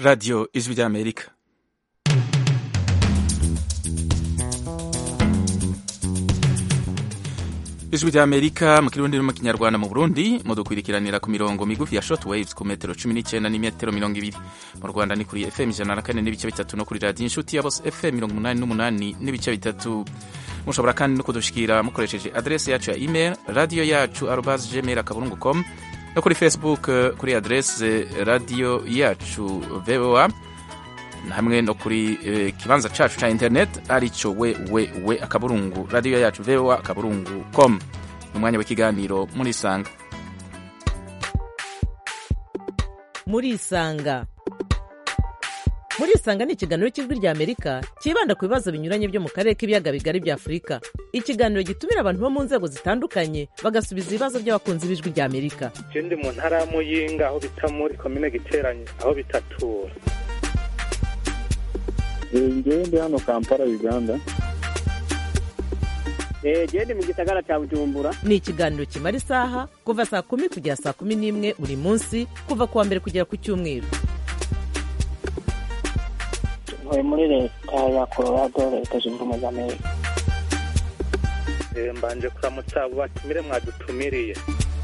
radiyo ijwi ry'amerika ijwi ry'amerika mu kirundi no mu kinyarwanda mu burundi mudukurikiranira ku mirongo migufi ya short waves ku metero cumi n'icyenda n'imetero mirongo ibiri mu rwanda ni kuri fm ijana na kane n'ibice bitatu no kuri radiyo inshuti ya bose fm mirongo umunani n'umunani n'ibice bitatu mushobora kandi no kudushikira mukoresheje adresi yacu ya email radiyo yacu arobas gmail akaburungu com no kuri facebook kuri adresi radiyo yacu voa hamwe no kuri eh, kibanza cacu ca internet arico we we we akaburungu radiyo yacu voa akaburungu com ni umwanya w'ikiganiro murisanga murisanga murisanga ni ikiganiro cy'ijwi rya amerika cyibanda ku bibazo binyuranye byo mu karere k'ibiyaga bigari bya afurika ikiganiro gitumira abantu bo mu nzego zitandukanye bagasubiza ibibazo by'abakunzi b'ijwi rya amerika je ndi mu ntara ya muyinga aho bita muri komine giteranye aho bitatura ngewe ndi hano kampala uganda gende mu gisagara cya bujumbura ni ikiganiro kimara isaha kuva saa kumi kugera saa kumi n'imwe buri munsi kuva ku wa mbere kugera ku cyumweru ntuye muri leta ya colorado leta zunze ubumwe za amerika Eh, mbanje kuramutsa abo batumire mwadutumiriye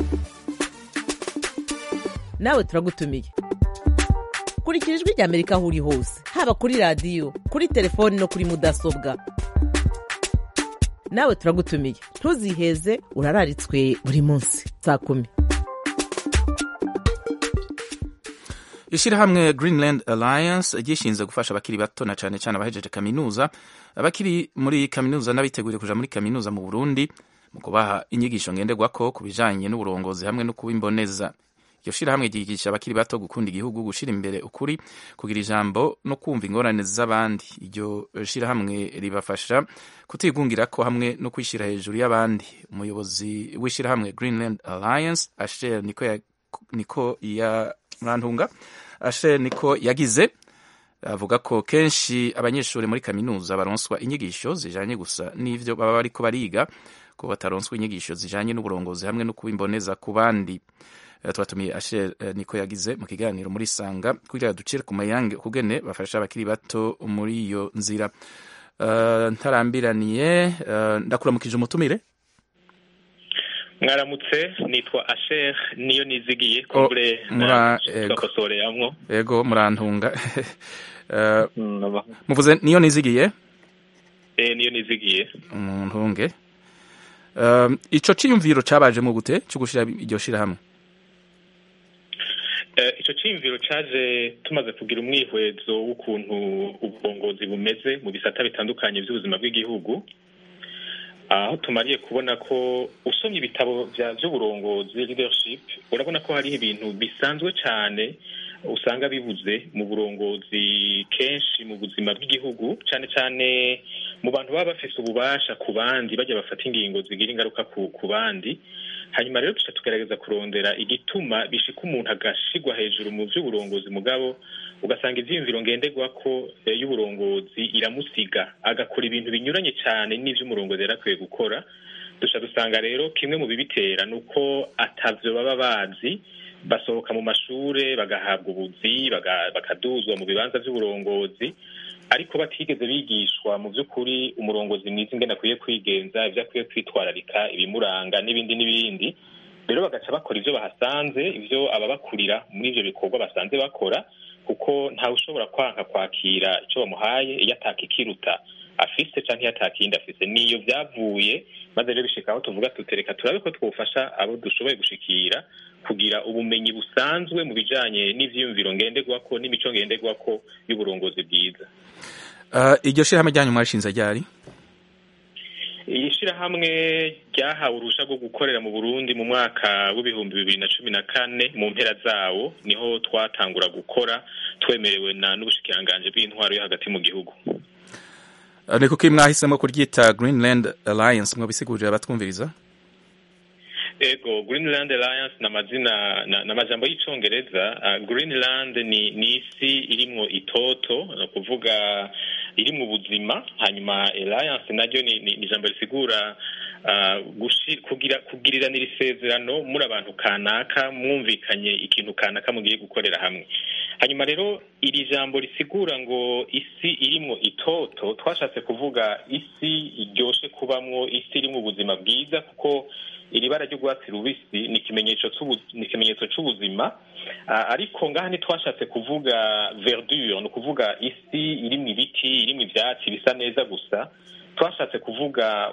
nawe turagutumiye kurikira ijwi rya amerika aho uri hose haba kuri radiyo kuri telefoni no kuri mudasobwa nawe turagutumiye ntuziheze urararitswe buri munsi saa kumi ishyirahamwe greenland alliance ryishinze gufasha abakiri bato na cyane cyane abahejeje kaminuza abakiri muri kaminuza n'abiteguriye kuja muri kaminuza mu burundi mu kubaha inyigisho ngenderwako ku bijanye n'uburongozi hamwe no kuba imboneza iryo shirahamwe ryigisha abakiri bato gukunda igihugu gushira imbere ukuri kugira ijambo no kumva ingorane z'abandi iryo shirahamwe ribafasha kutigungirako hamwe no kwishyira hejuru y'abandi umuyobozi w'ishirahamwe greenland alliance asher niko ya, niko ya murantunga asher niko yagize avuga ko kenshi abanyeshuri muri kaminuza baronswa inyigisho zijanye gusa n'ivyo baba bariko bariga ko bataronswa inyigisho zijanye n'uburongozi hamwe no kuba imboneza ku bandi Eh, twatumiye asher eh, niko yagize mu kiganiro muri sanga kugira ducire ku mayange ukugene bafasha abakiri bato muri iyo nzira Eh, ntarambiraniye eh, ndakuramukije umutumire mwaramutse nitwa asher niyo nizigiye Oh, kumbure mura- ego. tugakosoreyamwo yego murantunga Eh, muvuze niyo nizigiye Eh, niyo nizigiye umuntunge Eh, ico ciyumviro cabaje mu gute cyo gushira iryo shirahamwe Eh, ico ciyumviro caje tumaze kugira umwihwezo w'ukuntu uburongozi bumeze mu bisata bitandukanye by'ubuzima bw'igihugu aho tumariye kubona ko usomye ibitabo vya vy'uburongozi leadership urabona ko hariho ibintu bisanzwe cane usanga bibuze mu burongozi kenshi mu buzima bw'igihugu cane cane mu bantu baba bafise ububasha ku bandi bajya bafata ingingo zigira ingaruka ku, ku bandi hanyuma rero tuca tugerageza kurondera igituma bishika umuntu agashigwa hejuru mu vy'uburongozi mugabo ugasanga ivyiyumviro ngenderwako eh, y'uburongozi iramusiga agakora ibintu binyuranye cane n'ivyo umurongozi yari akwiye gukora duca dusanga rero kimwe mu bibitera ni uko atavyo baba bazi basohoka mu mashure bagahabwa ubuzi baga- bakaduzwa mu bibanza vy'uburongozi ariko batigeze bigishwa mu by'ukuri umurongozi mwiza ingene akwiye kwigenza ibyo akwiye kwitwararika ibimuranga n'ibindi n'ibindi rero bagaca bakora ivyo bahasanze ivyo ababakurira muri ivyo bikorwa basanze bakora kuko ntawe ushobora kwanka kwakira ico bamuhaye iyo atakikiruta afise canke iyo atakindi afise niyo vyavuye maze rero bishika aho tuvuga tutereka turabe ko twofasha abo dushoboye gushikira kugira ubumenyi busanzwe mu bijanye n'ivyiyumviro ngenderwako n'imico ngenderwako y'uburongozi bwiza Eh, iryo shirahamwe ryanyu mwarishinze ryari iri shirahamwe ryahawe uruhusha rwo gukorera mu burundi mu mwaka w'ibihumbi bibiri na cumi na kane mu mpera zawo niho twatangura gukora twemerewe na n'ubushikiranganji bw'intwaro yo hagati mu gihugu Eh, ni kuki mwahisemo kuryita greenland alliance mwabisigurira abatwumviriza ego greenland alliance ni amazina na- ni amajambo y'icongereza uh, greenland ni ni isi irimwo itoto ni ukuvuga irimwo ubuzima hanyuma alliance naryo ni ni- ni ijambo risigura uh, gushi- kugira kugiriranira isezerano muri abantu kanaka mwumvikanye ikintu kanaka mugiye gukorera hamwe hanyuma rero iri jambo risigura ngo isi irimwo itoto twashatse kuvuga isi iryoshe kubamwo isi irimwo ubuzima bwiza kuko iri bara ry'urwatsi rubisi ni ikimenyetso ni ikimenyetso c'ubuzima ariko ngaha ntitwashatse kuvuga verdure ni ukuvuga isi irimwo ibiti irimwo ivyatsi bisa neza gusa twashatse kuvuga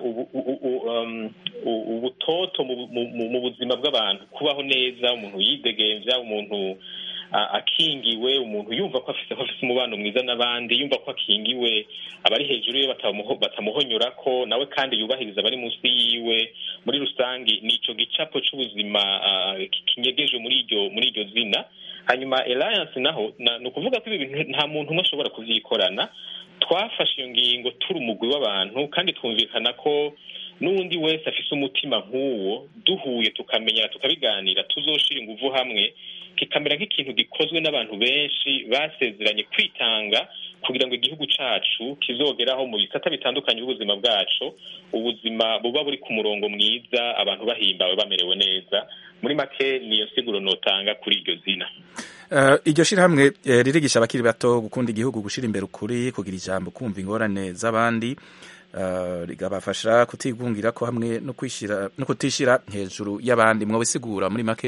ubutoto mu buzima bw'abantu kubaho neza umuntu yidegemvya umuntu akingiwe umuntu yumva ko afise afise umubano mwiza n'abandi yumva ko akingiwe abari hejuru ye batamuhonyora ko nawe kandi yubahiriza abari munsi yiwe muri rusange ni ico gicapo c'ubuzima kinyegeje muri iryo muri iryo zina hanyuma alliance naho ni ukuvuga ko ibi bintu nta muntu umwe ashobora kuvyikorana twafashe iyo ngingo turi umugwi w'abantu kandi twumvikana ko n'uwundi wese afise umutima nk'uwo duhuye tukamenya tukabiganira tuzoshira inguvu hamwe kikamera nk'ikintu gikozwe n'abantu benshi basezeranye kwitanga kugira ngo igihugu cacu kizogeraho mu bisata bitandukanye by'ubuzima bwacu ubuzima buba buri ku murongo mwiza abantu bahimbawe bamerewe neza muri make niyo siguro notanga kuri iryo zina iryo shirahamwe ririgisha abakiri bato gukunda igihugu gushira imbere ukuri kugira ijambo kumva ingorane z'abandi rigabafasha kutigungira ko hamwe no kwishira no kutishira hejuru y'abandi mwo bisigura muri make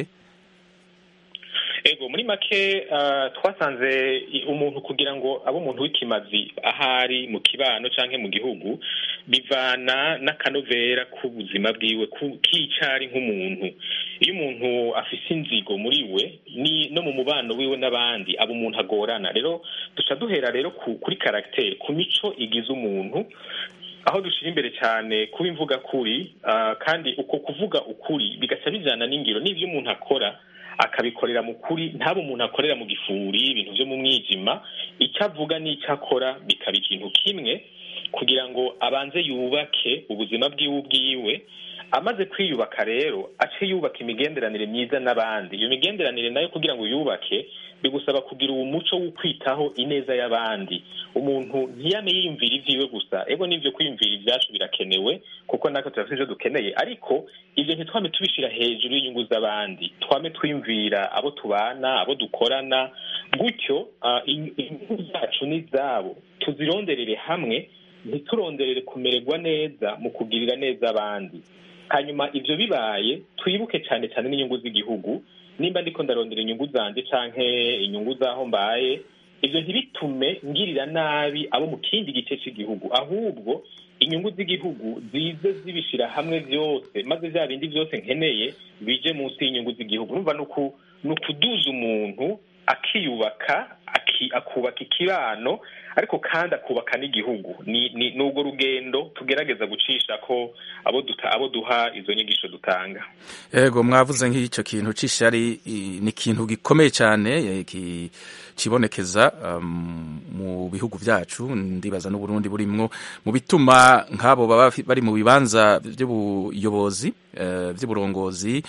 ego muri make twasanze umuntu kugira ngo abe umuntu w'ikimazi ahari mu kibano canke mu gihugu bivana n'akanovera k'ubuzima bwiwe k'icari nk'umuntu iyo umuntu afise inzigo muri we ni no mu mubano wiwe n'abandi aba umuntu agorana rero duca duhera rero kuri karagiteri ku mico igize umuntu aho dushira imbere cyane kuba imvuga kuri kandi uko kuvuga ukuri bigaca bijana n'ingiro n'ivyo umuntu akora akabikorera mu kuri ntabe umuntu akorera mu gifuri ibintu byo mu mwijima icyo avuga n'icyo akora bikaba ikintu kimwe kugira ngo abanze yubake ubuzima bwiwe ubwiwe amaze kwiyubaka rero ace yubaka imigenderanire myiza n'abandi iyo migenderanire nayo kugira ngo yubake bigusaba kugira uwo muco wo kwitaho ineza y'abandi umuntu ntiyame yiyumvira ivyiwe gusa ego n'ivyo kwiyumvira ivyacu birakenewe kuko natwe turafite ivyo dukeneye ariko ivyo ntitwame tubishira hejuru y'inyungu z'abandi twame twiyumvira abo tubana abo dukorana gutyo inyungu zacu n'izabo tuzironderere hamwe ntituronderere kumererwa neza mu kugirira neza abandi hanyuma ivyo bibaye twibuke cyane cyane n'inyungu z'igihugu nimba ndiko ndarondera inyungu zanje canke inyungu z'aho mbaye ivyo ntibitume ngirira nabi abo mu kindi gice cy'igihugu ahubwo inyungu z'igihugu zize zibishira hamwe vyose maze vya bindi vyose nkeneye bije munsi y'inyungu z'igihugu numva ni ukuduza umuntu akiyubaka akubaka ikibano ariko kandi akubaka n'igihugu ni urwo rugendo tugerageza gucisha ko abo abo duha izo nyigisho dutanga yego mwavuze nk'icyo kintu c'ishari ni ikintu gikomeye cyane kibonekeza mu bihugu byacu ndibaza n'uburundi burimwo mu bituma nk'abo baba bari mu bibanza by'ubuyobozi by'uburongozi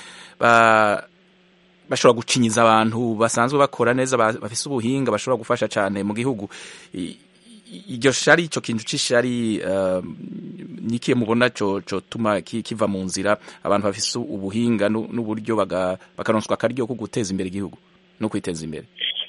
bashobora gucinyiza abantu basanzwe bakora neza bafise ubuhinga bashobora gufasha cyane mu gihugu iryo shari icyo kintu c'ishari nikiye mubona cotuma kiva mu nzira abantu bafise ubuhinga n'uburyo bakaronswa akaryo ko guteza imbere igihugu no kwiteza imbere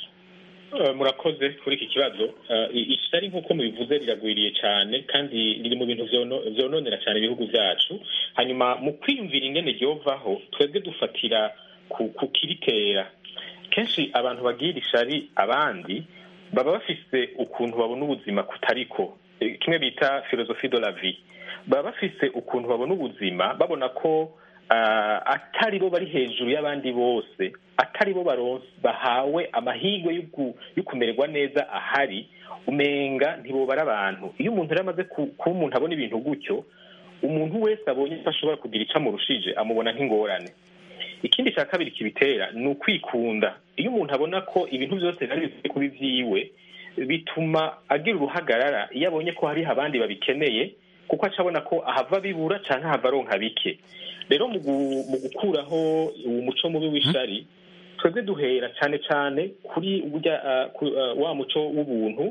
murakoze kuri iki kibazo ishari nk'uko mubivuze riragwiriye cyane kandi riri mu bintu vyononera cyane ibihugu vyacu hanyuma mu kwiyumvira ingene ryovaho twebwe dufatira ku kiritera kenshi abantu bagira ishari abandi baba bafise ukuntu babona ubuzima kutariko kimwe bita filozofi de la vie baba bafise ukuntu babona ubuzima babona ko atari bo bari hejuru y'abandi bose atari bo bahawe amahirwe yo kumererwa neza ahari umenga ntibobara abantu iyo umuntu yari amaze kuba umuntu abona ibintu gutyo umuntu wese abonye ko ashobora kugira icyo amurushije amubona nk'ingorane ikindi cya kabiri kibitera ni ukwikunda iyo umuntu abona ko ibintu byose biba bikwiye kuba ibyiwe bituma agira uruhagarara iyo abonye ko hariho abandi babikeneye kuko aca abona ko ahava bibura cyangwa ahava aronka bike rero mu gukuraho uwo muco mubi w'ishari twebwe duhera cyane cyane kuri wa muco w'ubuntu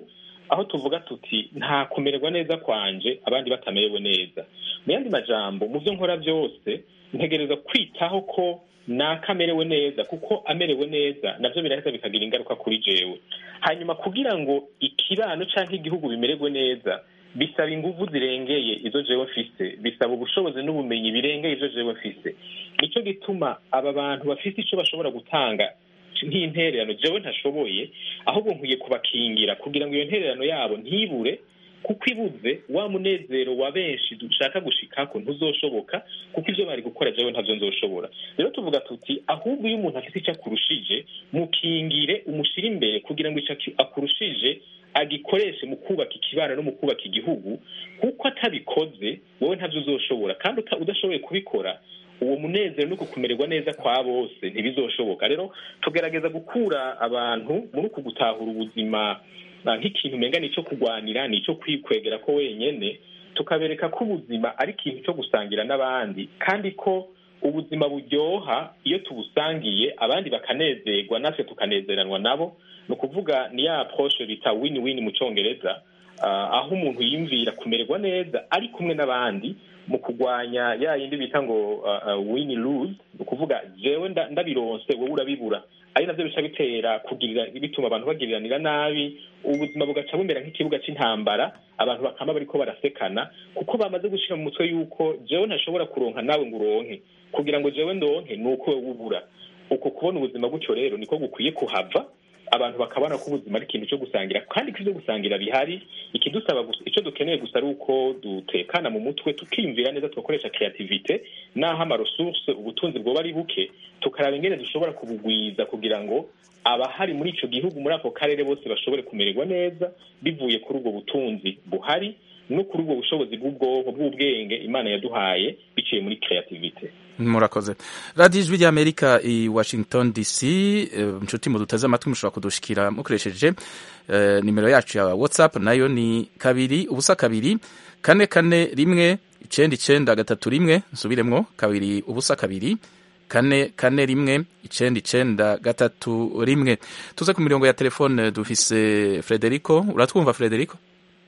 aho tuvuga tuti nta kumererwa neza kwanje abandi batamerewe neza mu yandi majambo mu byo nkora byose ntegereza kwitaho ko nakamerewe neza kuko amerewe neza nabyo biraheza bikagira ingaruka kuri jewe hanyuma kugira ngo ikibano cyangwa igihugu bimererwe neza bisaba ingufu zirengeye izo jewe mfise bisaba ubushobozi n'ubumenyi birengeye izo jewe mfise nicyo gituma aba bantu bafite icyo bashobora gutanga nk'intererano jewe ntashoboye ahubwo nkwiye kubakingira kugira ngo iyo ntererano yabo ntibure kuko ibuze wa munezero wa benshi dushaka gushikako ntuzoshoboka kuko ivyo bari gukora jewe ntavyo nzoshobora rero tuvuga tuti ahubwo iyo umuntu afite icyo akurushije mukingire umushire imbere kugira ngo ico akurushije agikoreshe mu kubaka ikibano no mu kubaka igihugu kuko atabikoze wowe ntavyo uzoshobora kandi udashoboye kubikora uwo munezero no kukumererwa neza kwa bose ntibizoshoboka rero tugerageza gukura abantu muri uku gutahura ubuzima nk'ikintu umenga nicyo kurwanira nicyo kwikwegera ko wenyene tukabereka ko ubuzima ari ikintu cyo gusangira n'abandi kandi ko ubuzima buryoha iyo tubusangiye abandi bakanezerwa natwe tukanezeranwa nabo ni ukuvuga ni ya approche bita win win mu cyongereza aho umuntu yiyumvira kumererwa neza ari kumwe n'abandi mu kurwanya ya yindi bita ngo win lose ni ukuvuga jewe ndabironse wowe urabibura ari navyo bica bitera kugirira bituma abantu bagiriranira nabi ubuzima bugaca bumera nk'ikibuga c'intambara abantu bakama bariko barasekana kuko bamaze gushira mu mutwe yuko jewe ntashobora kuronka nawe ngo uronke kugira ngo jewe ndonke ni uko wewe ubura uko kubona ubuzima gutyo rero niko gukwiye kuhava abantu bakabona ko ubuzima ari ikintu cyo gusangira kandi ko ivyo gusangira bihari ikidusaba gusa icyo dukeneye gusa ari uko dutekana mu mutwe tukiyumvira neza tugakoresha creativite naho amaresource ubutunzi bwoba ari buke tukaraba ingene dushobora kubugwiza kugira ngo abahari muri ico gihugu muri ako karere bose bashobore kumererwa neza bivuye kuri ubwo butunzi buhari no kuri ubwo bushobozi bw'ubwonko bw'ubwenge imana yaduhaye biciye muri creativite murakoze radiyo ijwi ry'amerika i washington dc inshuti muduteze amatwi mushobora kudushikira mukoresheje nimero yacu ya whatsapp nayo ni kabiri ubusa kabiri kane kane rimwe icenda icenda gatatu rimwe nsubiremwo kabiri ubusa kabiri kane kane rimwe icenda icenda gatatu rimwe tuze ku mirongo ya telefone dufise frederico uratwumva frederico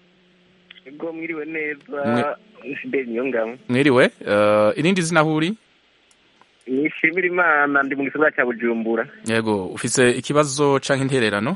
ubwo mwiriwe neza fideli niyo ngabo mwiriwe uh, irindi zina huri nishimira imana ndi mu gisagara cya bujumbura yego ufise ikibazo canke intererano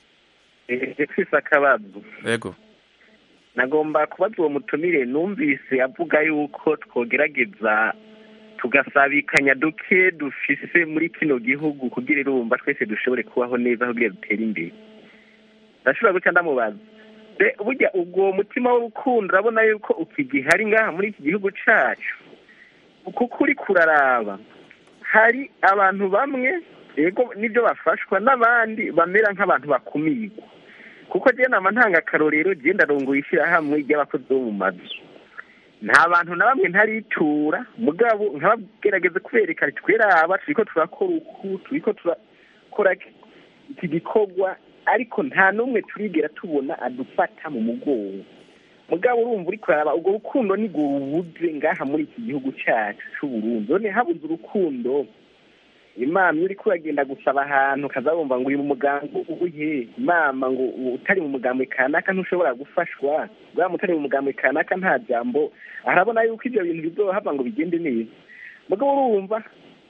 mfise akabazo yego nagomba kubaza uwo mutumire numvise avuga yuko twogerageza tugasabikanya duke dufise muri kino gihugu kugira irumva twese dushobore kubaho neza kugira dutere imbere ndashobora guca ndamubaza burya ubwo mutima w'urukundo urabona yuko ukigihari ngaha muri iki gihugu cyacu kuko uri kuraraba hari abantu bamwe yego nibyo bafashwa n'abandi bamera nk'abantu bakumirwa kuko njyewe nama ntanga akarorero genda rongoye ishyirahamwe ry'abakozi bo mu mazu nta bantu na bamwe ntaritura mugabo nkabagerageza kubereka tweraba turiko turakora uku turiko turakora iki gikorwa ariko nta n'umwe turigera tubona adufata mu mugongo mugabo urumva uri kuraba ubwo rukundo nibwo rubuze ngaha muri iki gihugu cyacu c'uburundi none habuze urukundo imama uri kuragenda gusaba ahantu ukaza wumva ngo uri mu mugambi ubuhe imama ngo utari mu mugambi kanaka ntushobora gufashwa bwa utari mu mugambi kanaka nta jambo arabona yuko ibyo bintu bizohava ngo bigende neza mugabo urumva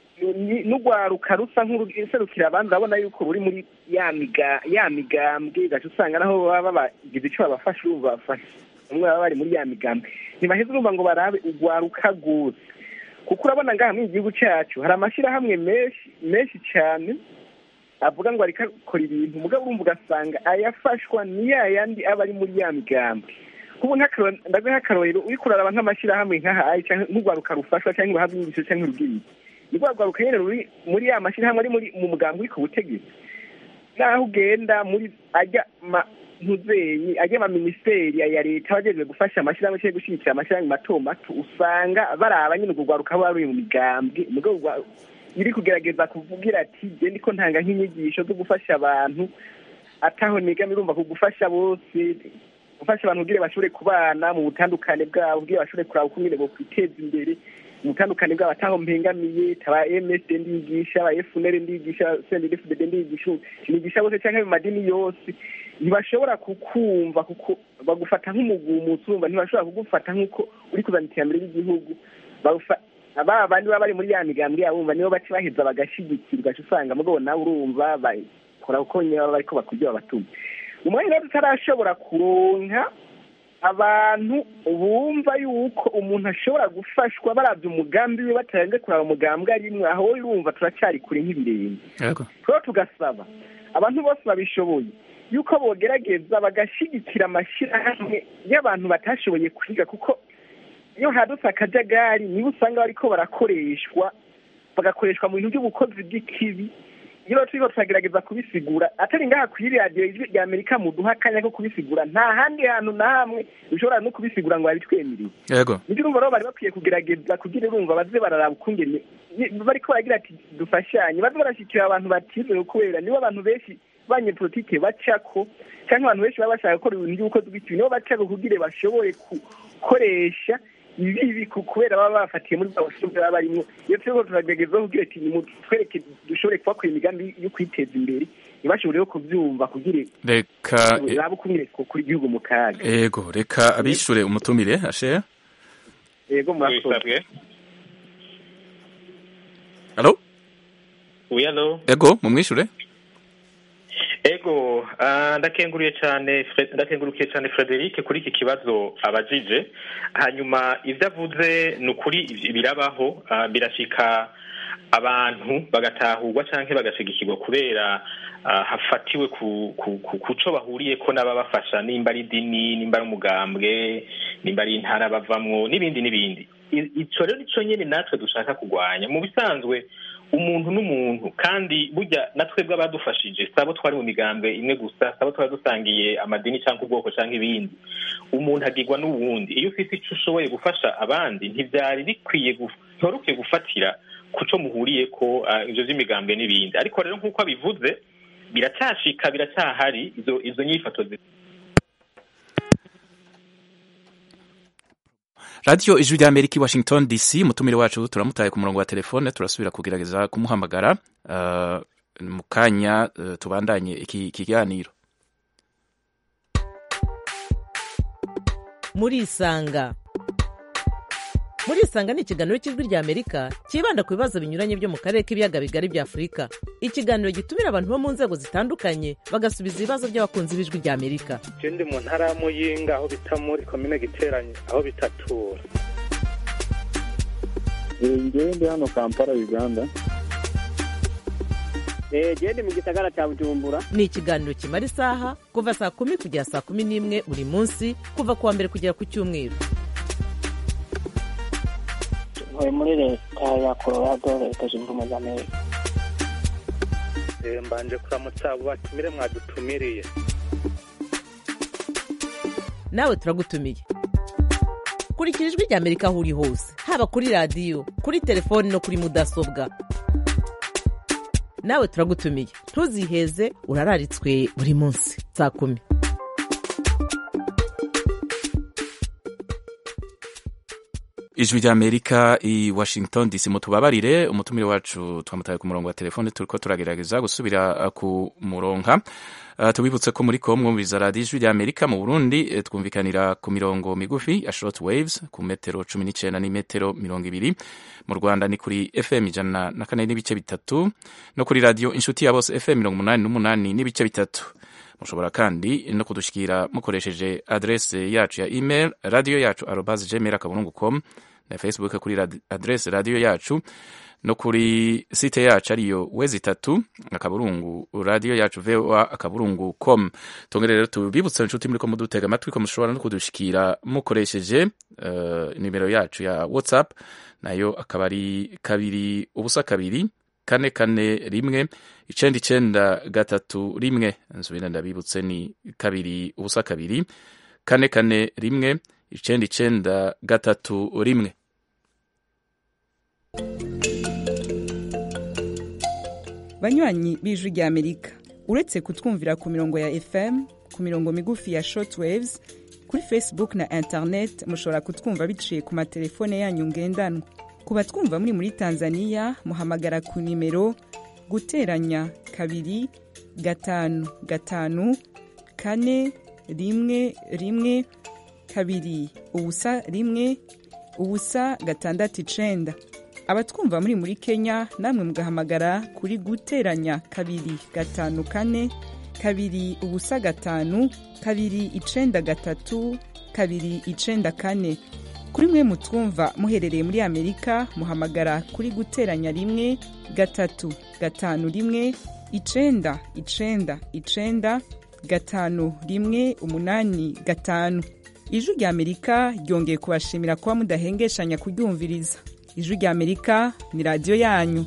n'urwaruka rusa nk'uruserukira abandi urabona yuko ruri muri ya migambwe gaca usanga naho baba bagize icyo babafasha urumva bafasha bamwe baba bari muri ya migambwe ntibaheze urumva ngo barabe urwaruka rwose kuko urabona ngaha muri igihugu cyacu hari amashyirahamwe menshi menshi cyane avuga ngo ariko akora ibintu mugabo urumva ugasanga ayafashwa ni ya yandi aba ari muri ya migambwe kubu ndaguha nk'akarorero uri kuraraba nk'amashyirahamwe nk'aha nk'urwaruka rufashwa cyangwa bahabwa inyigisho cyangwa urubyiruko ni rwa rwaruka nyine ruri muri ya mashyirahamwe ari muri mu mugambi uri ku butegetsi naho ugenda muri ajya ntuzenyi ajya ama minisiteri ya leta abajejwe gufasha amashyirahamwe cyangwa gushyigikira amashyirahamwe mato mato usanga baraba nyine urwo rwaruka ruba ruri mu migambwe mugabo iri kugerageza kuvugira ati genda ko ntanga nk'inyigisho zo gufasha abantu ataho nigama irumva ku gufasha bose gufasha abantu kugira bashobore kubana mu butandukane bwabo kugira bashobore kuraba uko nyine bokwiteza imbere mu butandukane bwabo ataho mpengamiye taba msd ndigisha aba fnr ndigisha sendfdd ndigisha nigisha bose cyangwa mu madini yose ntibashobora kukumva kuko bagufata nk'umugumutsi urumva ntibashobora kugufata nk'uko uri kuzana iterambere ry'igihugu bagufa- ba bandi baba bari muri ya migambwe yabo bumva nibo baca baheza bagashigikira ugaca usanga mugabo nawe urumva bakora uko nyine baba bariko bakurya babatuma umwanya rero tutarashobora kuronka abantu bumva yuko umuntu ashobora gufashwa barabye umugambi we batarenze kuraba umugambwe arimwe aho urumva turacyari kure nk'ibirenge yego rero tugasaba abantu bose babishoboye yuko bogerageza bagashyigikira amashyirahamwe y'abantu batashoboye kwiga kuko iyo hadutse akajagari nibo usanga bariko barakoreshwa bagakoreshwa mu bintu by'ubukozi bw'ikibi iyo rero turiko turagerageza kubisigura atari ngaha kuri radiyo ijwi rya amerika muduha akanya ko kubisigura nta handi hantu na hamwe ushobora no kubisigura ngo babitwemereye yego nibyo urumva rero bari bakwiye kugerageza kugira urumva baze bararaba ukungene ni- bariko baragira ati dufashanye baze barashyikira abantu batizeye kubera nibo abantu benshi banyepolitike bacako cyangwa abantu benshi baba bashaka gukora ibintu by'ubukozi bw'ikibi nibo bacako kugira bashobore gukoresha ibibi ku- kubera baba bafatiye muri bwa bushobozi baba barimo iyo turiko turagerageza kugira ati nimutwereke dushobore kubakora imigambi yo kwiteza imbere ntibashobore rero kuvyumva kugira reka rabe ukungene twokura igihugu mu kaga yego reka abishure umutumire ashe yego murakoze wisabwe alo oui allo yego mumwishure ego ah, ndakenguriye cyane Fre- ndakengurukiye cyane Frederic kuri iki kibazo abajije hanyuma ibyo avuze ni ukuri ibi- birabaho ah, birashika abantu bagatahurwa canke bagashigikirwa kubera ah, hafatiwe ku ku ku kuco bahuriyeko n'ababafasha nimba ari idini nimba ari umugambwe nimba ari intara bavamwo n'ibindi n'ibindi I- ico rero nico nyene natwe dushaka kurwanya mu bisanzwe umuntu n'umuntu kandi burya na twebwe abadufashije sabo twari mu migambwe imwe gusa sabo twari dusangiye amadini cyangwa ubwoko cyangwa ibindi umuntu agirwa n'uwundi iyo ufite icyo ushoboye gufasha abandi ntibyari bikwiye guf- ntiwari ukwiye gufatira ku cyo muhuriye ko ah, ivyo vy'imigambwe n'ibindi ariko rero nk'uko abivuze biracyashika biracyahari izo izo nyifato zi- radiyo ijwi rya amerika i washington dc umutumire wacu turamutaye ku murongo wa telefone turasubira kugerageza kumuhamagara uh, mu kanya uh, tubandanye iki kiganiro murisanga murisanga ni ikiganiro cy'ijwi rya amerika cyibanda ku bibazo binyuranye byo mu karere k'ibiyaga bigari bya afurika ikiganiro gitumira abantu bo mu nzego zitandukanye bagasubiza ibibazo by'abakunzi b'ijwi rya amerika je ndi mu ntara ya muyinga aho bita muri komine giteranye aho bitatura ngewe ndi hano kampala uganda gende mu gisagara cya bujumbura ni ikiganiro kimara isaha kuva saa kumi kugera saa kumi n'imwe buri munsi kuva ku wa mbere kugera ku cyumweru ntuye muri leta ya colorado leta zunze ubumwe za amerika Eh, mbanje kuramutsa abo batumire mwadutumiriye nawe turagutumiye kurikira ijwi rya amerika aho uri hose haba kuri radiyo kuri telefoni no kuri mudasobwa nawe turagutumiye ntuziheze urararitswe buri munsi saa kumi ijwi rya amerika i washington dc mutubabarire umutumire wacu twamutaye ku murongo wa telefone turiko turagerageza gusubira uh, kumuronka uh, tubibutse ko muri ko mwumviriza radiyo ijwi rya amerika mu burundi eh, twumvikanira ku mirongo migufi ya short waves ku metero cumi n'icenda n'imetero mirongo ibiri mu rwanda ni kuri fm ijana na kane n'ibice bitatu no kuri radiyo inshuti ya bose fm mirongo umunani n'umunani n'ibice bitatu mushobora kandi no kudushikira mukoresheje adrese yacu ya email radio yacu arobas gmail akaburungu com na facebook kuri radi- adrese radio yacu no kuri site yacu ariyo wezi itatu akaburungu radio yacu voa akaburungu com tongere rero tubibutse inshuti muriko mudutega amatwi ko mushobora no kudushikira mukoresheje uh, nimero yacu ya whatsapp nayo akaba ari kabiri ubusa kabiri kane kane rimwe icenda icenda gatatu rimwe nsubira ndabibutse ni kabiri ubusa kabiri kane kane rimwe icenda icenda gatatu rimwe banywanyi b'ijwi rya amerika uretse kutwumvira ku mirongo ya fm ku mirongo migufi ya shortwaves kuri facebook na internet mushobora kutwumva biciye ku matelefone yanyu ngendanwa ku batwumva muri muri tanzania muhamagara ku nimero guteranya kabiri gatanu gatanu kane rimwe rimwe kabiri ubusa rimwe ubusa gatandatu icenda abatwumva muri muri kenya namwe mugahamagara kuri guteranya kabiri gatanu kane kabiri ubusa gatanu kabiri icenda gatatu kabiri icenda kane kuri mwe mutwumva muherereye muri amerika muhamagara kuri guteranya rimwe gatatu gatanu rimwe icenda icenda icenda gatanu rimwe umunani gatanu ijwi rya amerika ryongeye kubashimira kuba mudahengeshanya kuryumviriza ijwi rya amerika ni radiyo yanyu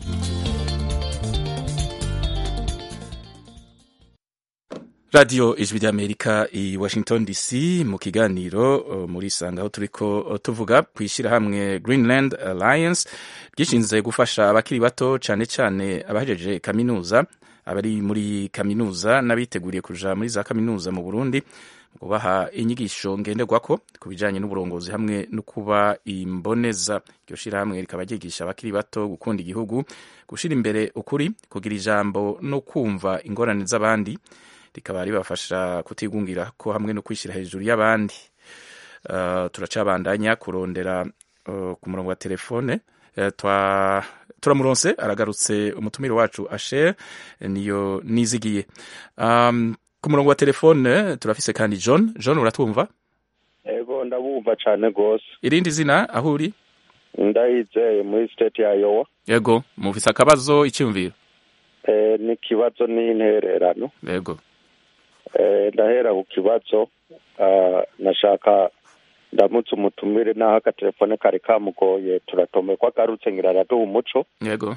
radiyo ijwi ry'amerika i washington dc mu kiganiro uh, muri sanga aho turiko uh, tuvuga ku ishyirahamwe greenland alliance ryishinze gufasha abakiri bato cyane cyane abahejeje kaminuza abari muri kaminuza n'abiteguriye kuja muri za kaminuza mu burundi mu kubaha inyigisho ngenderwako ku bijanye n'uburongozi hamwe no kuba imboneza iryo shirahamwe rikaba ryigisha abakiri bato gukunda igihugu gushira imbere ukuri kugira ijambo no kumva ingorane z'abandi rikaba ribafasha kutigungira ko hamwe no kwishyira hejuru y'abandi uh, turacabandanya kurondera uh, ku murongo wa telefone uh, twa turamuronse aragarutse umutumire wacu asher niyo nizigiye um, ku murongo wa telefone turafise kandi john john uratwumva ego ndabumva cyane rwose irindi zina aho uri ndayizeye muri state ya yowa yego mufise akabazo icyumviro eh, ni ikibazo n'intererano yego ndahera ku kibazo nashaka ndamutse umutumire n'aho agatelefone kari kamugoye turatome ko agarutse ngira araduha umuco yego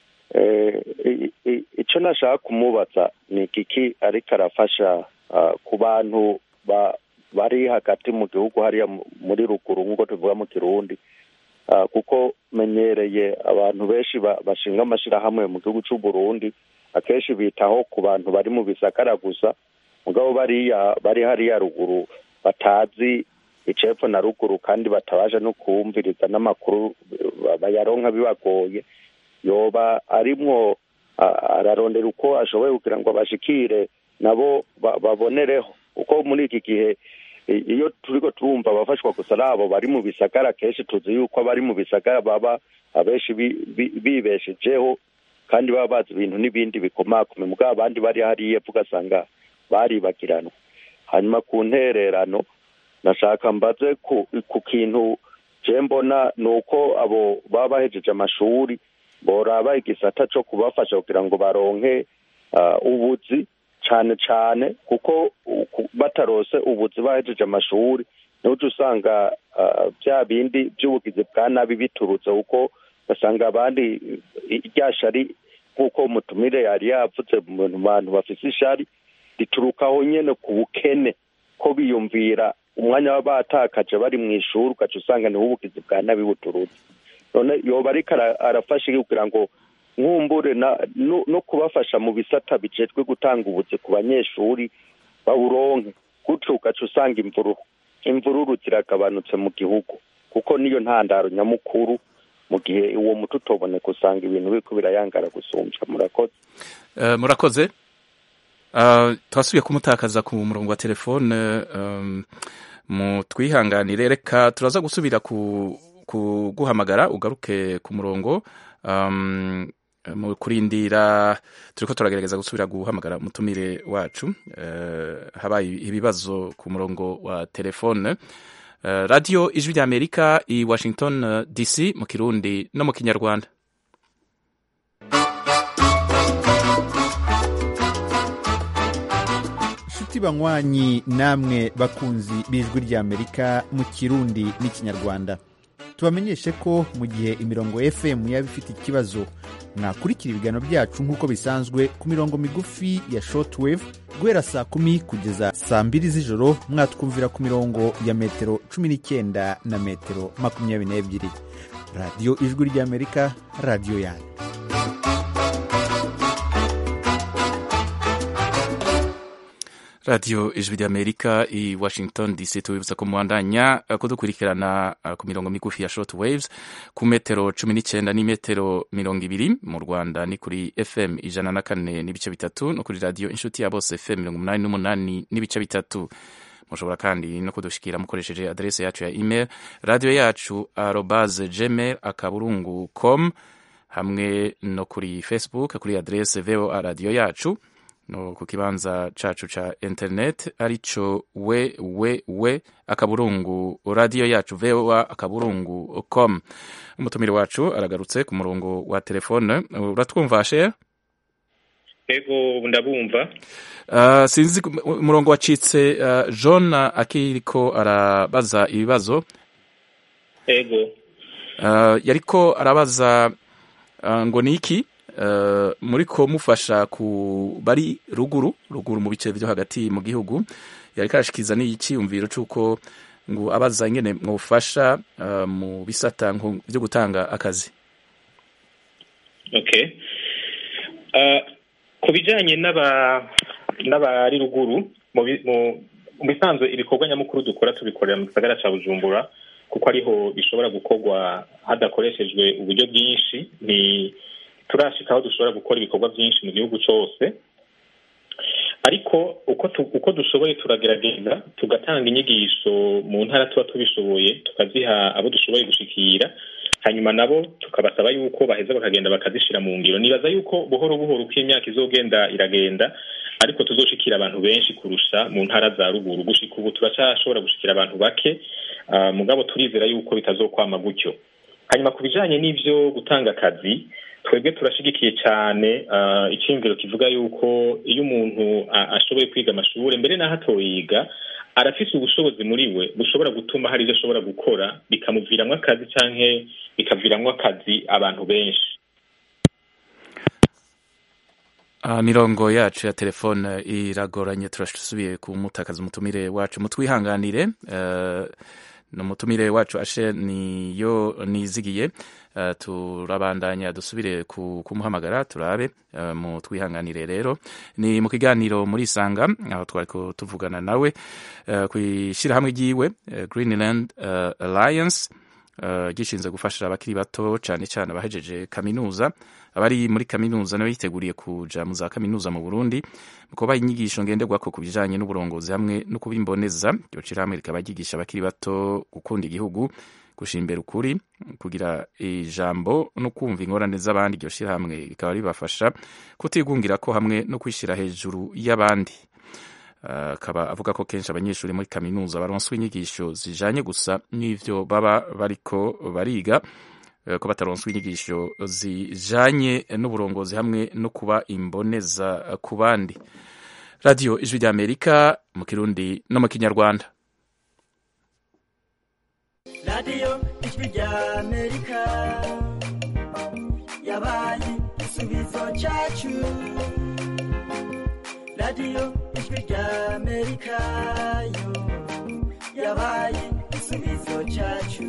icyo nashaka kumubaza ni igiki ariko arafasha ku bantu bari hagati mu gihugu hariya muri ruguru nk'uko tuvuga mu kirundi kuko menyereye abantu benshi bashinga amashyirahamwe mu gihugu cy'u Burundi akenshi bitaho ku bantu bari mu bisagara gusa mugabo bariya bari hariya ruguru batazi icepfo na ruguru kandi batabasha no kumviriza n'amakuru bayaronka bibagoye yoba arimwo ararondera uko ashoboye kugira ngo bashikire nabo babonereho kuko muri iki gihe iyo turiko turumva abafashwa gusa ari abo bari mu bisagara kenshi tuzi yuko abari mu bisagara baba abenshi bibeshejeho kandi baba bazi ibintu n'ibindi bikomakome mugabo abandi bari hariya ugasanga baribagiranwa hanyuma ku ntererano nashaka mbaze ku kintu je mbona ni uko abo baba bahejeje amashuri boraba igisata co kubafasha kugira ngo baronke ubuzi cane cane kuko batarose ubuzi bahejeje amashuri niho uca usanga bya bindi by'ubugizi bwa nabi biturutse kuko ugasanga abandi ryashari nk'uko umutumire yari yavuze mu bantu bafise ishari riturukaho nyene ku bukene ko biyumvira umwanya baba batakaje bari mu ishuri ugaca usanga niho ubugizi bwa nabi buturutse none yoba ariko arafasha kugira ngo nkumbure no kubafasha mu bisata bijejwe gutanga ubuzi ku banyeshuri bawuronke gutyo ugaca usanga imvururu imvururu ziragabanutse mu gihugu kuko niyo ntandaro nyamukuru mu gihe uwo muti utoboneka usanga ibintu biriko birayangara gusumbya murakoze murakoze twasubiye kumutakaza ku murongo wa telefone mu twihanganire reka turaza gusubira kuguhamagara ugaruke ku murongo mu kurindira turiko turagerageza gusubira guhamagara umutumire wacu habaye ibibazo ku murongo wa telefone radiyo ijwi rya amerika i washington dc mu kirundi no mu kinyarwanda inshuti banywanyi namwe bakunzi b'ijwi ry'amerika mu kirundi n'ikinyarwanda tubamenyeshe ko mu gihe imirongo fm yaba ifite ikibazo mwakurikira ibiganiro byacu nk'uko bisanzwe ku mirongo migufi ya shortwave guhera saa kumi kugeza saa mbiri z'ijoro mwatwumvira ku mirongo ya metero cumi n'icyenda na metero makumyabiri n'ebyiri radiyo ijwi ry'amerika radiyo yanyu radiyo ijwi ry'amerika i washington dc tubibutsa ko mubandanya eh, kudukurikirana eh, ku mirongo migufi ya short waves ku metero cumi n'icyenda n'imetero mirongo ibiri mu rwanda ni kuri fm ijana na kane n'ibice bitatu no kuri radiyo inshuti ya bose fm mirongo umunani n'umunani n'ibice bitatu mushobora kandi no kudushikira mukoresheje adrese yacu ya email radiyo yacu arobase gmail akaburungu com hamwe no kuri facebook kuri adrese voa radiyo yacu no ku kibanza cacu ca internet arico we we we akaburungu radiyo yacu voa akaburungu com umutumire wacu aragarutse ku murongo wa telefone uratwumva shere ego ndabumva Uh, sinzi ku- umurongo wacitse uh, john akiriko arabaza ibibazo ego uh, yariko arabaza uh, ngo ni iki uh, muriko mufasha ku bari ruguru ruguru mu bice vyo hagati mu gihugu yariko arashikiza n'iciyumviro c'uko ngo abaza ingene mwofasha uh, mu bisata nko vyo gutanga akazi okay uh, ku bijanye n'aba n'abari ruguru mu bi- mu- mu bisanzwe ibikorwa nyamukuru dukora tubikorera mu gisagara ca bujumbura kuko ariho bishobora gukorwa hadakoreshejwe uburyo bwinshi ni turashika aho dushobora gukora ibikorwa byinshi mu gihugu cose ariko uko tu, uko dushoboye turagerageza tugatanga inyigisho mu ntara tuba tubishoboye tukaziha abo dushoboye gushikira hanyuma nabo tukabasaba yuko baheza bakagenda bakazishira mu ngiro nibaza yuko buhoro buhoro uko imyaka izogenda iragenda ariko tuzoshikira abantu benshi kurusha mu ntara za ruguru gushika ubu turacashobora gushikira abantu bake uh, mugabo turizera yuko bitazokwama gutyo hanyuma ku bijanye n'ivyo gutanga akazi twebwe turashigikiye cyane uh, icyumviro kivuga yuko iyo umuntu uh, ashoboye kwiga amashuri mbere n'aho atoyiga arafise ubushobozi muri we bushobora gutuma hari ibyo ashobora gukora bikamuviramwo akazi canke bikaviramwo akazi abantu benshi Uh, mirongo yacu ya telefone iragoranye turasubiye kumutakaza umutumire wacu mutwihanganire uh, umutumire wacu ashe niyo nizigiye uh, turabandanya dusubire ku, kumuhamagara turabe uh, mutwihanganire rero ni mu kiganiro muri isanga aho twariko tuvugana nawe uh, kw'ishirahamwe ryiwe uh, greenland uh, alliance uh, gishinzwe gufasha abakiri bato cane cane abahejeje kaminuza abari muri kaminuza nabo yiteguriye kuja mu za kaminuza mu Burundi mu kubaha inyigisho ngenderwako ku bijanye n'uburongozi hamwe no kubimboneza iryo shirahamwe rikaba ryigisha abakiri bato gukunda igihugu gushira imbere ukuri kugira ijambo no kumva ingorane z'abandi iryo shirahamwe rikaba ribafasha kutigungira ko hamwe no kwishira hejuru y'abandi akaba uh, avuga ko kenshi abanyeshuri muri kaminuza baronswa inyigisho zijanye gusa n'ivyo baba bariko bariga ko bataronswa inyigisho zijanye n'uburongozi hamwe no kuba imboneza ku bandi radiyo ijwi ry'amerika mu kirundi no mu kinyarwanda radiyo ijwi ry'amerika yabaye igisubizo cyacu radiyo ijwi ry'amerika yo yabaye igisubizo cyacu